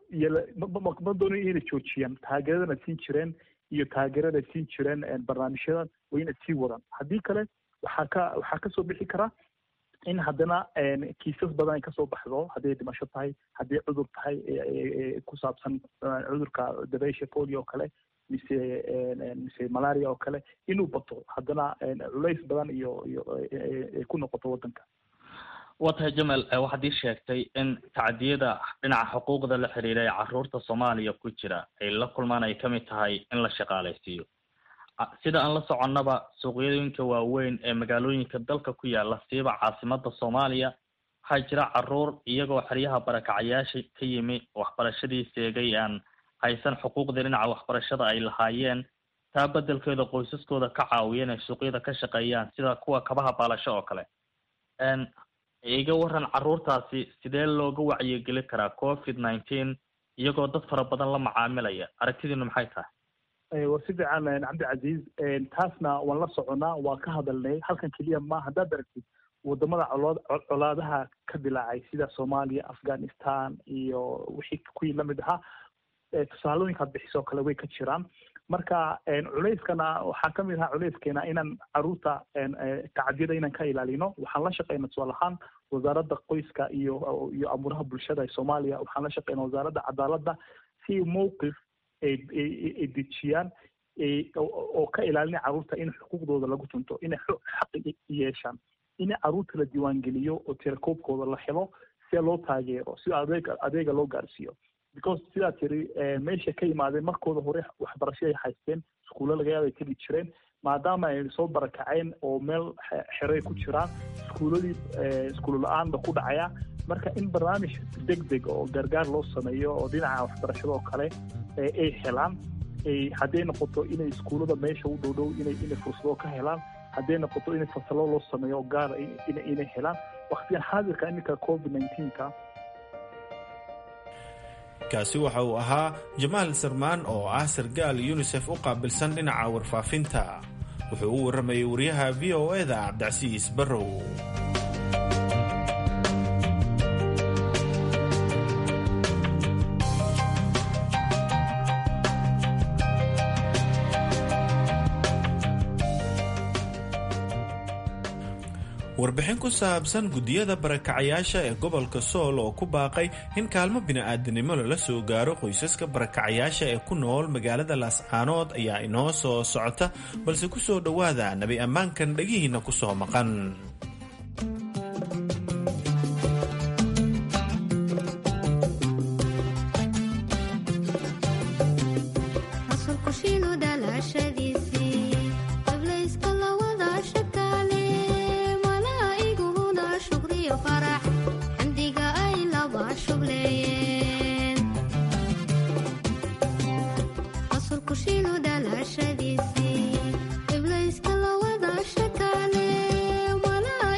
ma doonayo inay joojiyaan taageeradana siin jireen iyo taageerada siin jireen barnaamijyadan waa inay sii wadaan haddii kale waxaa ka waxaa kasoo bixi kara in haddana kiisas badan ay kasoo baxdo hadday dhimasho tahay haddii cudur tahay ku saabsan cudurka dabaysha polio oo kale mise mise malaria oo kale inuu bato haddana culays badan iyo iyo ay ku noqoto waddanka waa tahay jamal waxaad ii sheegtay in tacdiyada dhinaca xuquuqda la xiriira ee caruurta soomaaliya ku jira ay la kulmaan ay kamid tahay in la shaqaalaysiiyo sida aan la soconnaba suuqyooyinka waaweyn ee magaalooyinka dalka ku yaala siiba caasimada soomaaliya waxaa jira caruur iyagoo xeryaha barakacayaasha ka yimi waxbarashadii seegay aan haysan xuquuqdii dhinaca waxbarashada ay lahaayeen taa bedelkeeda qoysaskooda ka caawiya inay suuqyada ka shaqeeyaan sida kuwa kabaha baalasho oo kale iga waran caruurtaasi sidee looga wacyigeli karaa covid nineteen iyagoo dad fara badan la macaamilaya aragtidiinu maxay tahay waa si fiican cabdicasiis taasna waan la soconaa waan ka hadalnay halkan keliya ma haddaad aragtid wadamada colood colaadaha ka dilaacay sida soomaaliya afghanistan iyo wixii kuwii lamid ahaa tusaalooyinkaad bixisoo kale way ka jiraan marka culeyskana waxaa kamid ahaa culeyskeena inaan caruurta tacadiyada inaan ka ilaalino waxaan la shaqeyna tusaal ahaan wasaaradda qoyska iyo iyo amuuraha bulshada ee soomaaliya waxaan la shaqeyna wasaaradda cadaaladda si mowqif ay dejiyaan oo ka ilaalina caruurta in xuquuqdooda lagu tunto inay xaqi yeeshaan in caruurta la diiwaangeliyo oo tirakoobkooda la helo si loo taageero si adeega adeega loo gaarsiiyo because sidaa tiri meesha ka yimaadeen markooda hore waxbarasho ay haysteen iskuulla laga yaabay tegi jireen maadaama ay soo barakaceen oo meel xeray ku jiraan iskuuladii iskuulo la-aanba ku dhacaya marka in barnaamij deg deg oo gargaar loo sameeyo oo dhinaca waxbarashada oo kale ay helaan hadday noqoto inay iskuullada meesha u dhow dhow inay inay fursado ka helaan hadday noqoto in fasalo loo sameeyo gaara inay helaan waktigan xaadirka iminka covid nineteenka kaasi waxa uu ahaa jamaal sarmaan oo ah sargaal yunisef u qaabilsan dhinaca warfaafinta wuxuu u warramayay wariyaha v o e da cabdicasiis barrow warbixin ku saabsan guddiyada barakacayaasha ee gobolka sool oo ku baaqay in kaalmo bini'aadanimo lala soo gaaro qoysaska barakacayaasha ee ku nool magaalada laascaanood ayaa inoo soo socota balse ku soo dhowaada nabi ammaankan dhegihiinna ku soo maqan Iblayska la wada shakaale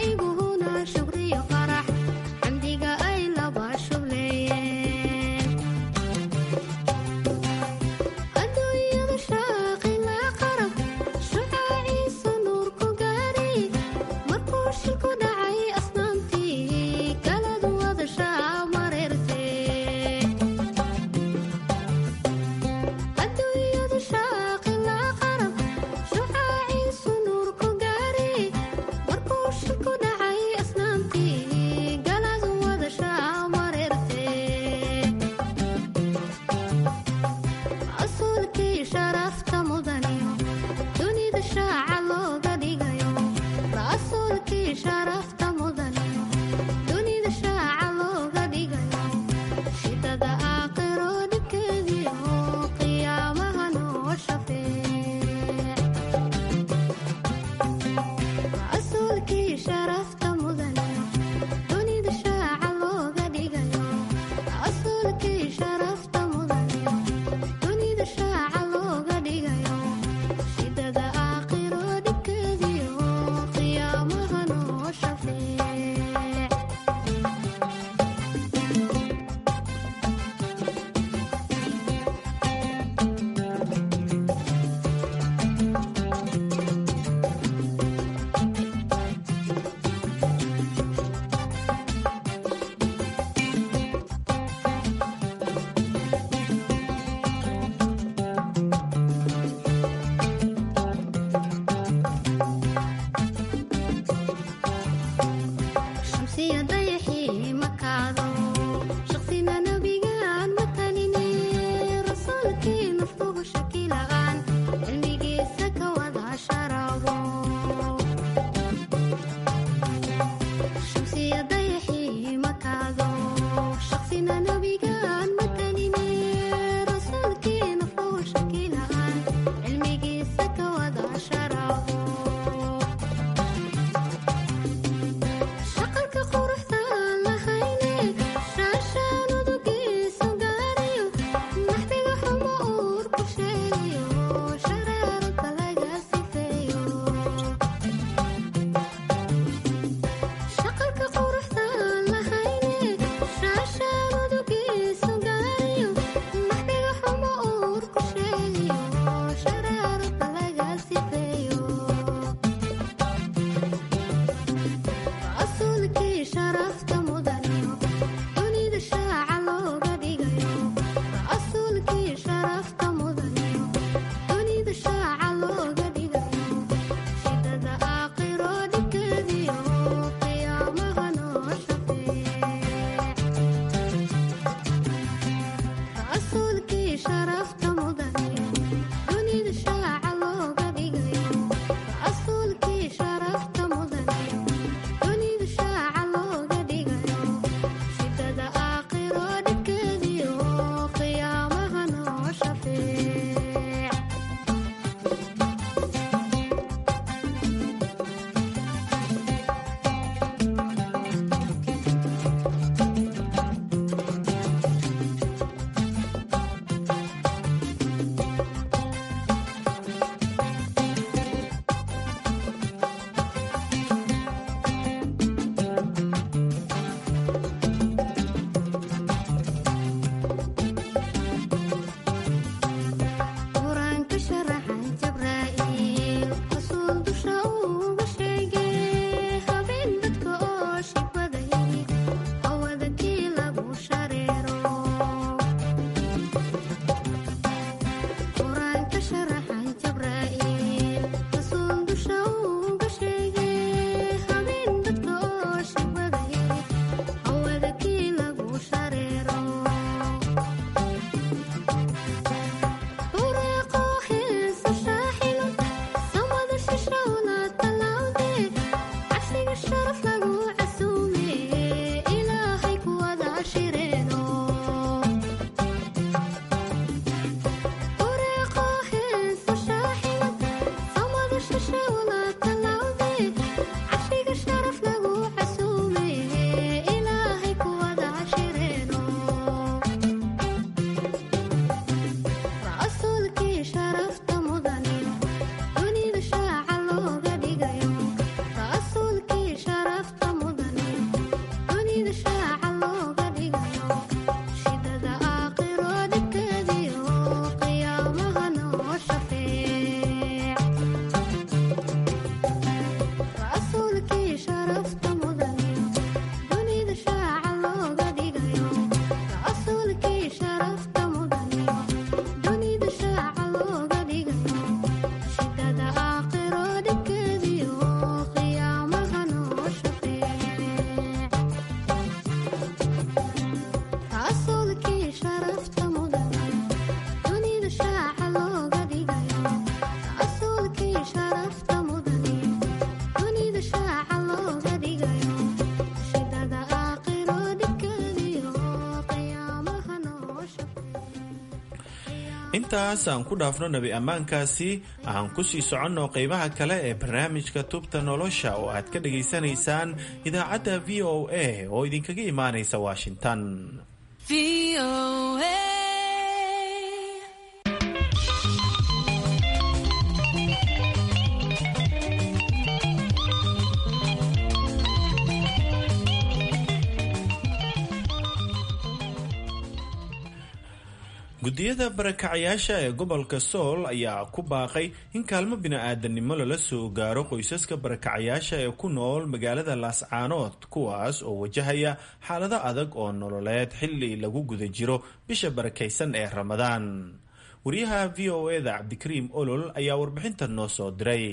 intaas aan ku dhaafno nebi ammaankaasi aan ku sii soconno qaybaha kale ee barnaamijka tubta nolosha oo aad ka dhegaysanaysaan idaacadda v o a oo idinkaga imaanaysa washington guddiyada barakacayaasha ee gobolka sool ayaa ku baaqay in kaalmo bini-aadanimo lala soo gaaro qoysaska barakacayaasha ee ku nool magaalada laascaanood kuwaas oo wajahaya xaalado adag oo nololeed xili lagu guda jiro bisha barakaysan ee ramadaan wariyaha v o eda cabdikariim olol ayaa warbixintan noo soo diray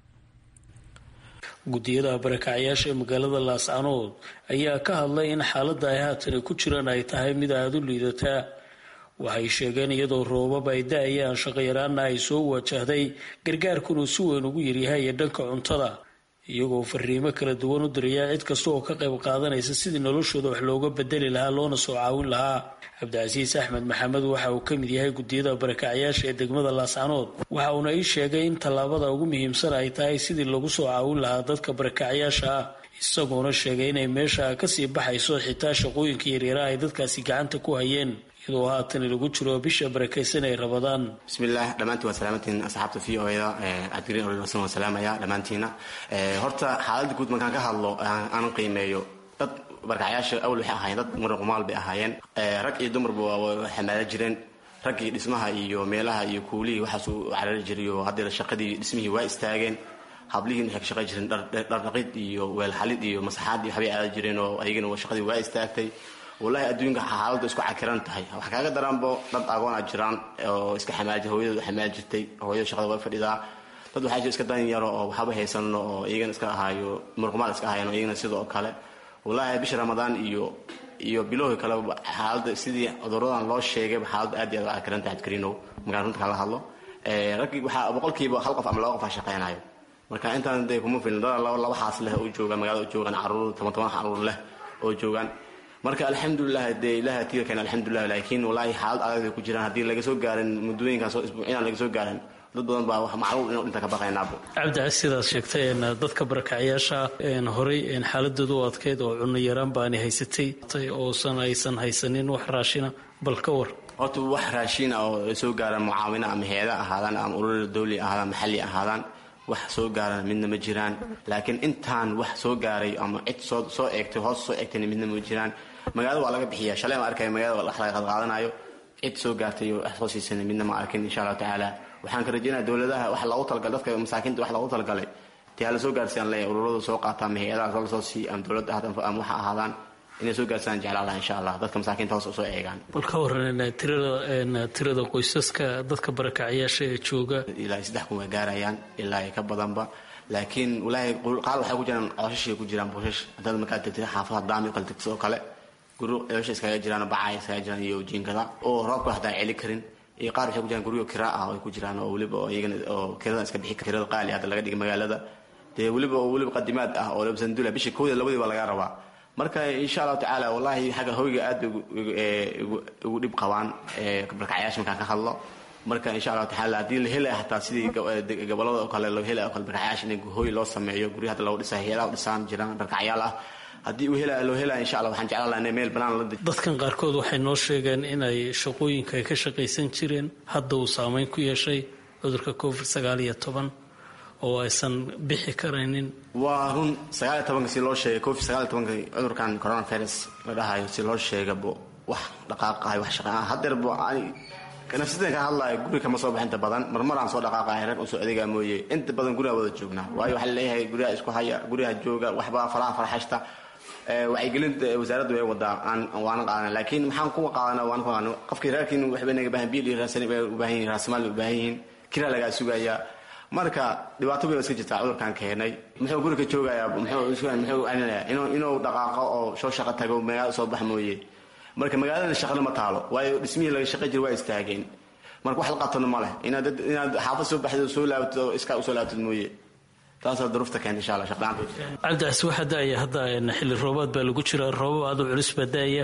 guddiyada barakacayaasha ee magaalada laascaanood ayaa ka hadlay in xaaladda ay haatan ku jiraan ay tahay mid aada u liidataa waxay sheegeen iyadoo roobab ay da-ayaan shaqayaraana ay soo wajahday gargaarkunuu si weyn ugu yaryahay ee dhanka cuntada iyagoo fariimo kala duwan u diraya cid kasta oo ka qayb qaadanaysa sidii noloshooda wax looga bedeli lahaa loona soo caawin lahaa cabdicasiis axmed maxamed waxa uu ka mid yahay guddiyada barakacyaasha ee degmada laascanood waxa uuna ii sheegay in tallaabada ugu muhiimsan ay tahay sidii lagu soo caawin lahaa dadka barakacyaasha ah isagoona sheegay inay meesha kasii baxayso xitaa shaqooyinka yaryaraha ay dadkaasi gacanta ku hayeen iyadoo haatan lagu jiro bisha barakaysan ay rabadaan bismillaah dhammaantiin waa salaamantiin asxaabta v o da cabdikariin ololsan waan salaamaya dhammaantiina horta xaaladda guud markaan ka hadlo aan qiimeeyo dad barkacyaasha awal waxay ahaayeen dad muruqumaal bay ahaayeen rag iyo dumarba waa xamaala jireen raggii dhismaha iyo meelaha iyo kuulihii waxaas u carari jiriyo haddeer shaqadii dhismihii waa istaageen hablihiin waxay ka shaqay jireen dhardhaqid iyo weelxalid iyo masaxaad iyo waxbay aada jireen oo ayagana shaqadii waa istaagtay wallaahi adduunka xaaladda isku cakiran tahay wax kaaga daranbo dad agoona jiraan oo iska xamaaji hooyadooda xamaal jirtay hooyada shaqada way fadhidaa dad waxaa jira iska dan yaro oo waxba haysano oo iyagana iska ahaayo murqumaal iska ahayan oo iyagana sidoo kale wallaahi bisha ramadaan iyo iyo bilowhi kale xaaladda sidii cuduradan loo sheegayba xaaladda aad iyo aad u cakiran tahay adkariinow markaan runta kala hadlo raggii waxaa boqolkiiba hal qof ama laba qof aa shaqeynayo marka intaan dee kuma filin dad laba xaas leh oo jooga magaalada joogaan caruur toban toban caruur leh oo joogaan marka alxamdulilah dee ilaha tiga keen alxamdulilah laakiin wallaahi xaalad adag ku jiraan haddii laga soo gaarin muddooyinkan soo isbuucinaan laga soo gaarin dad badan baa wax macluul inuu dhinta ka baqaynaabo cabdicas sidaad sheegtay dadka barakacyaasha horey xaaladooda u adkeyd oo cunno yaraan baani haysatay oosan aysan haysanin wax raashina bal ka war horta wax raashiina oo soo gaaraan mucaawina ama heeda ahaadaan ama ururada dawli ahaadaan maxalli ahaadaan wax soo gaarana midna ma jiraan laakiin intaan wax soo gaaray ama cid soo soo eegtay hoos soo eegtayna midna ma jiraan magaalada waa laga bixiya shalay ma arkaya magaalada wax laga qadqaadanayo cid soo gaartay oo wax soo siisana midna ma arkin insha allahu tacaala waxaan ka rajeynaya dowladaha wax loogu talagalay dadka masaakiinta wax loogu talagalay tii hala soo gaarsiiyaan leeyahay ururadu soo qaata ama hay-adaha la soo siiya ama dowladda ama waxa ahaadaan inay soo gaarsiiyaan jeclaan laha insha allah dadka masaakiinta hoos usoo eegaan bal ka waran tirada tirada qoysaska dadka barakacyaasha ee jooga ilaa saddex kun way gaarayaan ilaa ka badanba laakiin walaahi qaar waxay ku jiraan cooshash ku jiraan buushash haddaad markaad tegtid xaafadaha daami kala tegtid oo kale guryo ceesha iskaga jiraan bacay iskaga jiraan iyo jiinkada oo roobka hataa celi karin iyo qaar waxay ku jiraan guryo kiraa ah ay ku jiraan oo weliba oo iyagana oo kirada iska bixi kirada qaali hadda laga dhigay magaalada dee weliba oo weliba qadimaad ah oo laba sandula bishii kowda labadii baa laga rabaa marka insha allahu tacaala wallahi xagga hoyga aad bay ugu dhib qabaan barkacyaasha markaan ka hadlo marka insha allahu tacaala haddii la helaya hataa sidii gobolada oo kale loo helaya oo kale barkacyaasha in hoy loo sameeyo guryo hadda lagu dhisa hay-adaha u dhisaan jiraan barkacyaal ah haddii uu helaya loo helaya insha allah waxaan jeclaan lahaa inay meel banaan la dadkan qaarkood waxay noo sheegeen inay shaqooyinka ay ka shaqaysan jireen hadda uu saameyn ku yeeshay cudurka covid sagaal iyo toban oo aysan bixi karaynin waa run sagaal iyo tobanka si loo sheegay covid sagaal iyo tobanka cudurkan coronavirus la dhahayo si loo sheegabo wax dhaqaaqahay wax shaqa hadeerbo nafsadan ka hadlayo guri kama soo baxinta badan marmaraan soo dhaqaaqahay rag usoo adeegaa mooye inta badan guriga wada joognaa waayo waxaa laleeyahay guryaha isku haya guryaha jooga waxbaa faraha farxashta wacyigelinta wasaaraddu way wadaa aan waana qaadana laakiin maxaan kuwa qaadana waan ku qaadana qofkii reerkiin waxba naga baahan biil iyo raasani bay u baahan yihin raasamaal bay u baahan yihiin kiraa lagaa sugayaa marka dhibaato bay iska jirtaa cudurkan keenay muxuu guriga joogayaa muxuu aninaya inuu dhaqaaqo oo soo shaqo tago magaala soo bax mooye marka magaaladana shaqana ma taalo waayo dhismihii laga shaqay jira waa istaageen marka wax la qabtona ma leh inaad inaad xaafad soo baxdid oo soo laabatid oo iskaa usoo laabatid mooye taasaa duruufta keenta insha allah shaqlaanta cabdicasi waxaa da-aya hadda xilli roobaad baa lagu jira roobab aad u culus baa da-aya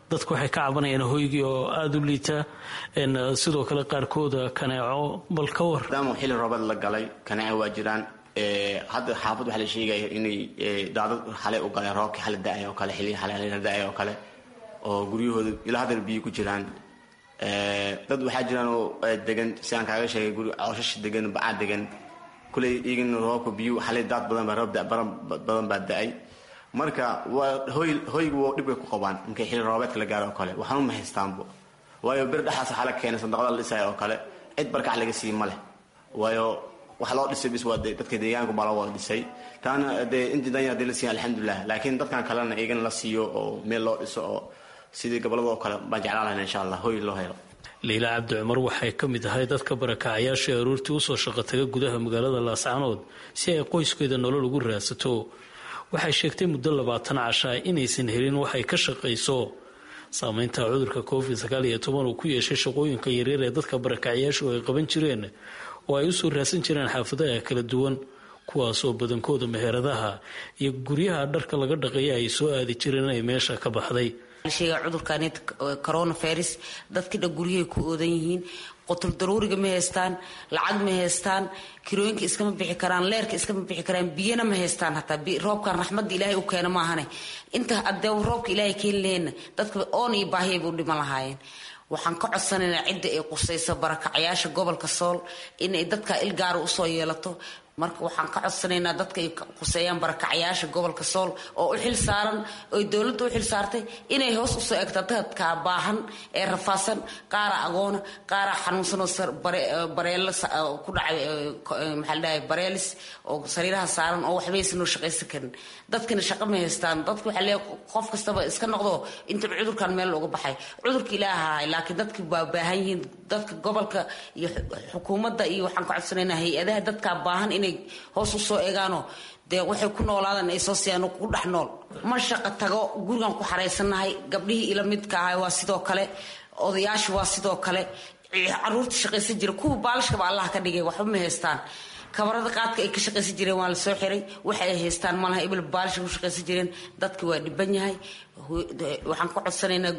dadku waxay ka cabanayaan hoygii oo aada u liita sidoo kale qaarkooda kaneeco bal ka war maadaama xilli roobad la galay kaneeco waa jiraan hadda xaafad waxaa la sheegaya inay daadad xalay u galeen roobkii xali da-ay oo kale xilli xalay da-ay oo kale oo guryahooda ilaa haddana biyo ku jiraan dad waxaa jiraan oo degan si aan kaaga sheegay guri cooshash degan bacaa degan kuley igan roobka biyo xalay daad badan baa roob badan baa da-ay marka waa hoy hoyga waa dhibkay ku qabaan markay xilli roobeedka la gaaro oo kale waxaan uma haystaanbo waayo bir dhexaas waxaa la keenay sandaqada la dhisaya oo kale cid barkac laga sii ma leh waayo waxa loo dhisay bis waa dadka deegaanku baa loo wada dhisay taana dee intii danya hadii la siiya alxamdulilah laakiin dadkan kalena igan la siiyo oo meel loo dhiso oo sidii gobolada oo kale baan jeclaan lahayn insha allah hoy loo helo liila cabdi cumar waxay ka mid ahay dadka barakacayaasha ee aroortii usoo shaqo taga gudaha magaalada laascanood si ay qoyskeeda nolol ugu raadsato waxay sheegtay muddo labaatan casha inaysan helin waxay ka shaqayso saameynta cudurka covid sagaal iyo toban uu ku yeeshay shaqooyinka yaryar ee dadka barakacayaashu ay qaban jireen oo ay usoo raadsan jireen xaafadaha kala duwan kuwaasoo badankooda meheradaha iyo guryaha dharka laga dhaqeeya ay soo aadi jireen ay meesha ka baxday sheega cudurkan coronavirus dadkii dhan guryahay ku oodan yihiin qotul daruuriga ma haystaan lacag ma haystaan kirooyinka iskama bixi karaan leerka iskama bixi karaan biyana ma haystaan hataa roobkan raxmadda ilaahay u keena maahane inta adee roobka ilaahay keeni laheenna dadka oon iyo baahiyay buu dhiman lahaayeen waxaan ka codsanaynaa cidda ay qusayso barakacayaasha gobolka sool inay dadka ilgaara usoo yeelato marka waxaan ka codsanaynaa dadka ay quseeyaan barakacayaasha gobolka sool oo u xil saaran oy dowladda u xil saartay inay hoos usoo egto dadka baahan ee rafaasan qaara agoona qaara xanuunsanoo bareelo ku dhacay maxaa la dhahay bareelis oo sariiraha saaran oo waxbaysan oo shaqaysan karin dadkina shaqo ma haystaan dadka waxaa leeyahay qof kastaba iska noqdo intaba cudurkan meel looga baxay cudurka ilaaha laakiin dadki waa baahan yihiin dadka gobolka iyo xukuumadda iyo waxaan ka codsanaynaa hay-adaha dadka baahan inay hoos usoo eegaano dee waxay ku noolaadaan ay soo siiyaan ku dhex nool ma shaqo tago gurigan ku xaraysannahay gabdhihii ila midka ahay waa sidoo kale odayaasha waa sidoo kale caruurta shaqaysan jira kuwa baalashkaba allah ka dhigay waxba ma haystaan kabarada qaadka ay ka shaqaysan jireen waa la soo xiray waxa ay haystaan malaha ibil baalisha ku shaqaysan jireen dadka waa dhiban yahay waxaan ka codsanaynaa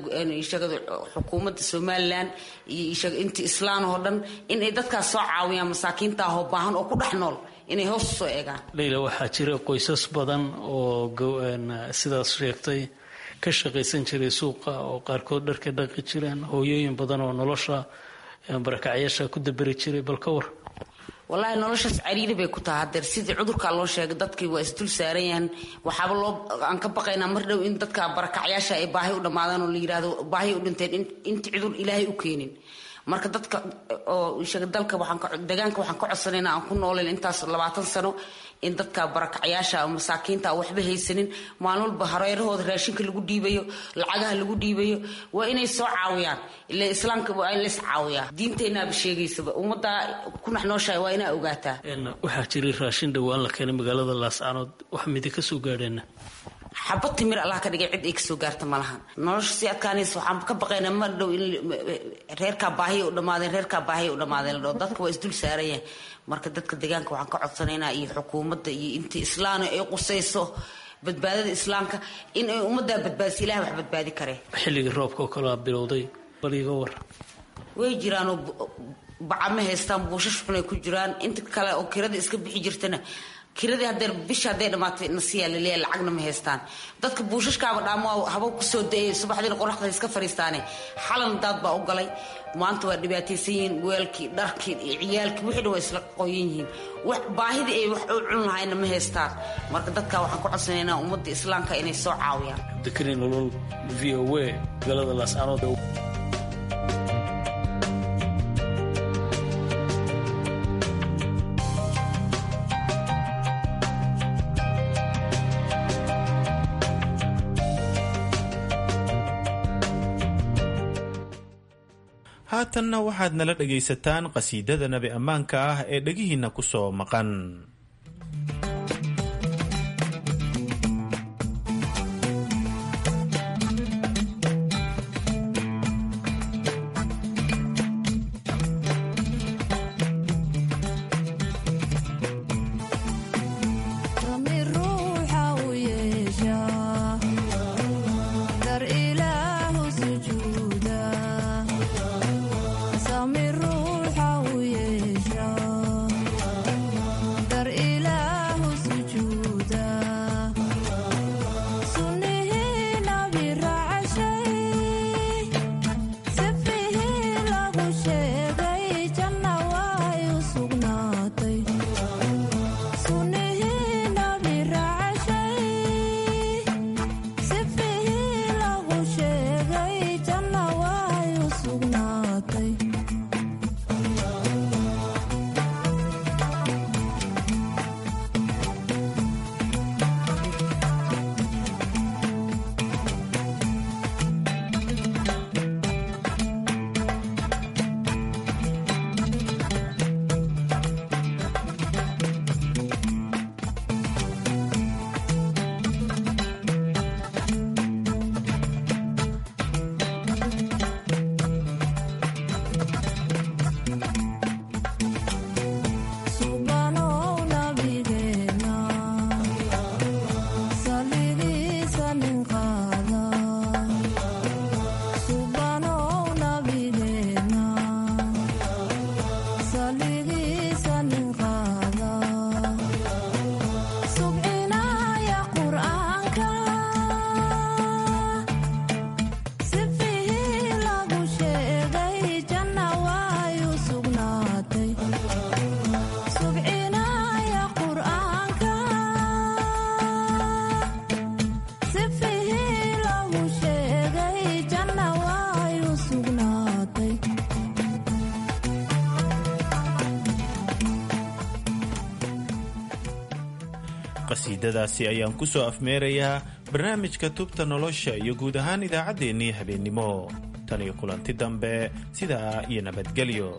xukuumadda somalilan iyo inta islaan oo dhan inay dadkaas soo caawiyaan masaakiinta ahoo baahan oo ku dhex nool inay hoos usoo eegaan leyla waxaa jira qoysas badan oo sidaas sheegtay ka shaqaysan jiray suuqa oo qaarkood dharka dhaqi jireen hooyooyin badan oo nolosha barakacyaasha ku daberi jiray bal ka war wallaahi noloshaas cariiri bay ku tahay hadeer sidii cudurkaa loo sheegay dadkii waa isdul saaran yahan waxaaba loo aan ka baqaynaa mar dhow in dadka barakacyaasha ay baahi u dhammaadaan oo la yidhahdo baahi u dhinteen inta cudur ilaahay u keenin marka dadka oo sheega dalka waxaan deegaanka waxaan ka codsanaynaa aan ku noolayn intaas labaatan sano in dadka barakacyaasha masaakiinta waxba haysanin maalin walba hareerahooda raashinka lagu dhiibayo lacagaha lagu dhiibayo waa inay soo caawiyaan ila islaamka waa in lays caawiyaa diinteenaaba sheegaysaba ummadda ku naxnooshahay waa inaa ogaataa waxaa jiray raashin dhowaan la keenay magaalada laascanood wax midi ka soo gaadheena xabad timir allah ka dhigay cid ay kasoo gaarta malahan nolosha si adkaanaysa waxaan ka baqaynaa mar dhow in reerkaa baahiya u dhammaadeen reerkaa baahiya u dhammaadeen la dhaho dadka waa isdul saaranyah marka dadka deegaanka waxaan ka codsanaynaa iyo xukuumadda iyo intii islaana ay qusayso badbaadada islaamka in ay ummaddaa badbaadiso ilahay wax badbaadi karee xilligii roobka oo kalea bilowday bal iga war way jiraanoo baca ma haystaan buushash xunay ku jiraan inta kale oo kirada iska bixi jirtana kiradii hadeer bisha hadday dhamaatay nasiyaa laleeya lacagna ma haystaan dadka buushashkaaba dhaamo haba kusoo da-ay subaxdiina qoraxda iska fariistaane xalan daad baa u galay maanta waa dhibaataysan yihiin weelkii dharkii iyo ciyaalkii wixii dhan waa isla qoyan yihiin baahidii ay wax u cun lahayna ma haystaan marka dadka waxaan ku codsanaynaa ummadda islaamka inay soo caawiyaan abdikari nolol v o a magaalada laascaanood haatanna waxaad nala dhagaysataan qasiidada nabi ammaanka ah ee dhegihiinna ku soo maqan ruuxa u yeesha dar ilaahu qasiidadaasi ayaan ku soo afmeerayaa barnaamijka tubta nolosha iyo guud ahaan idaacaddeenii habeennimo tan iyo kulanti dambe sidaa iyo nabadgelyo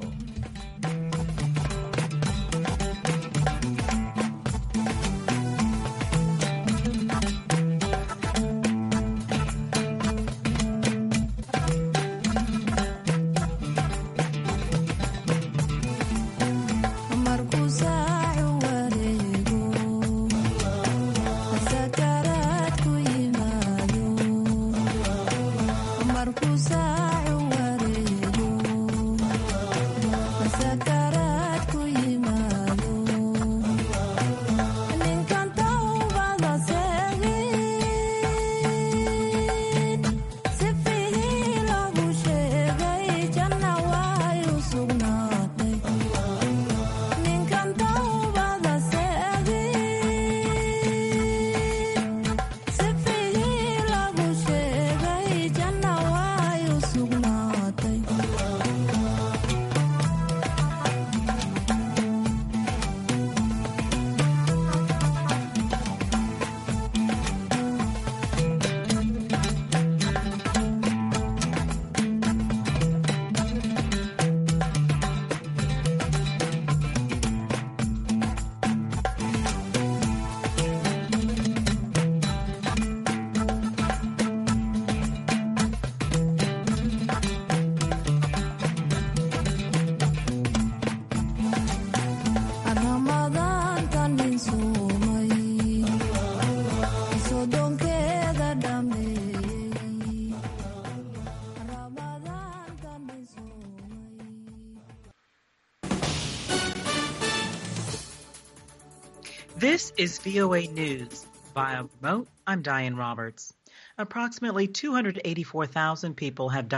This is VOA News. Via remote, I'm Diane Roberts. Approximately 284,000 people have died.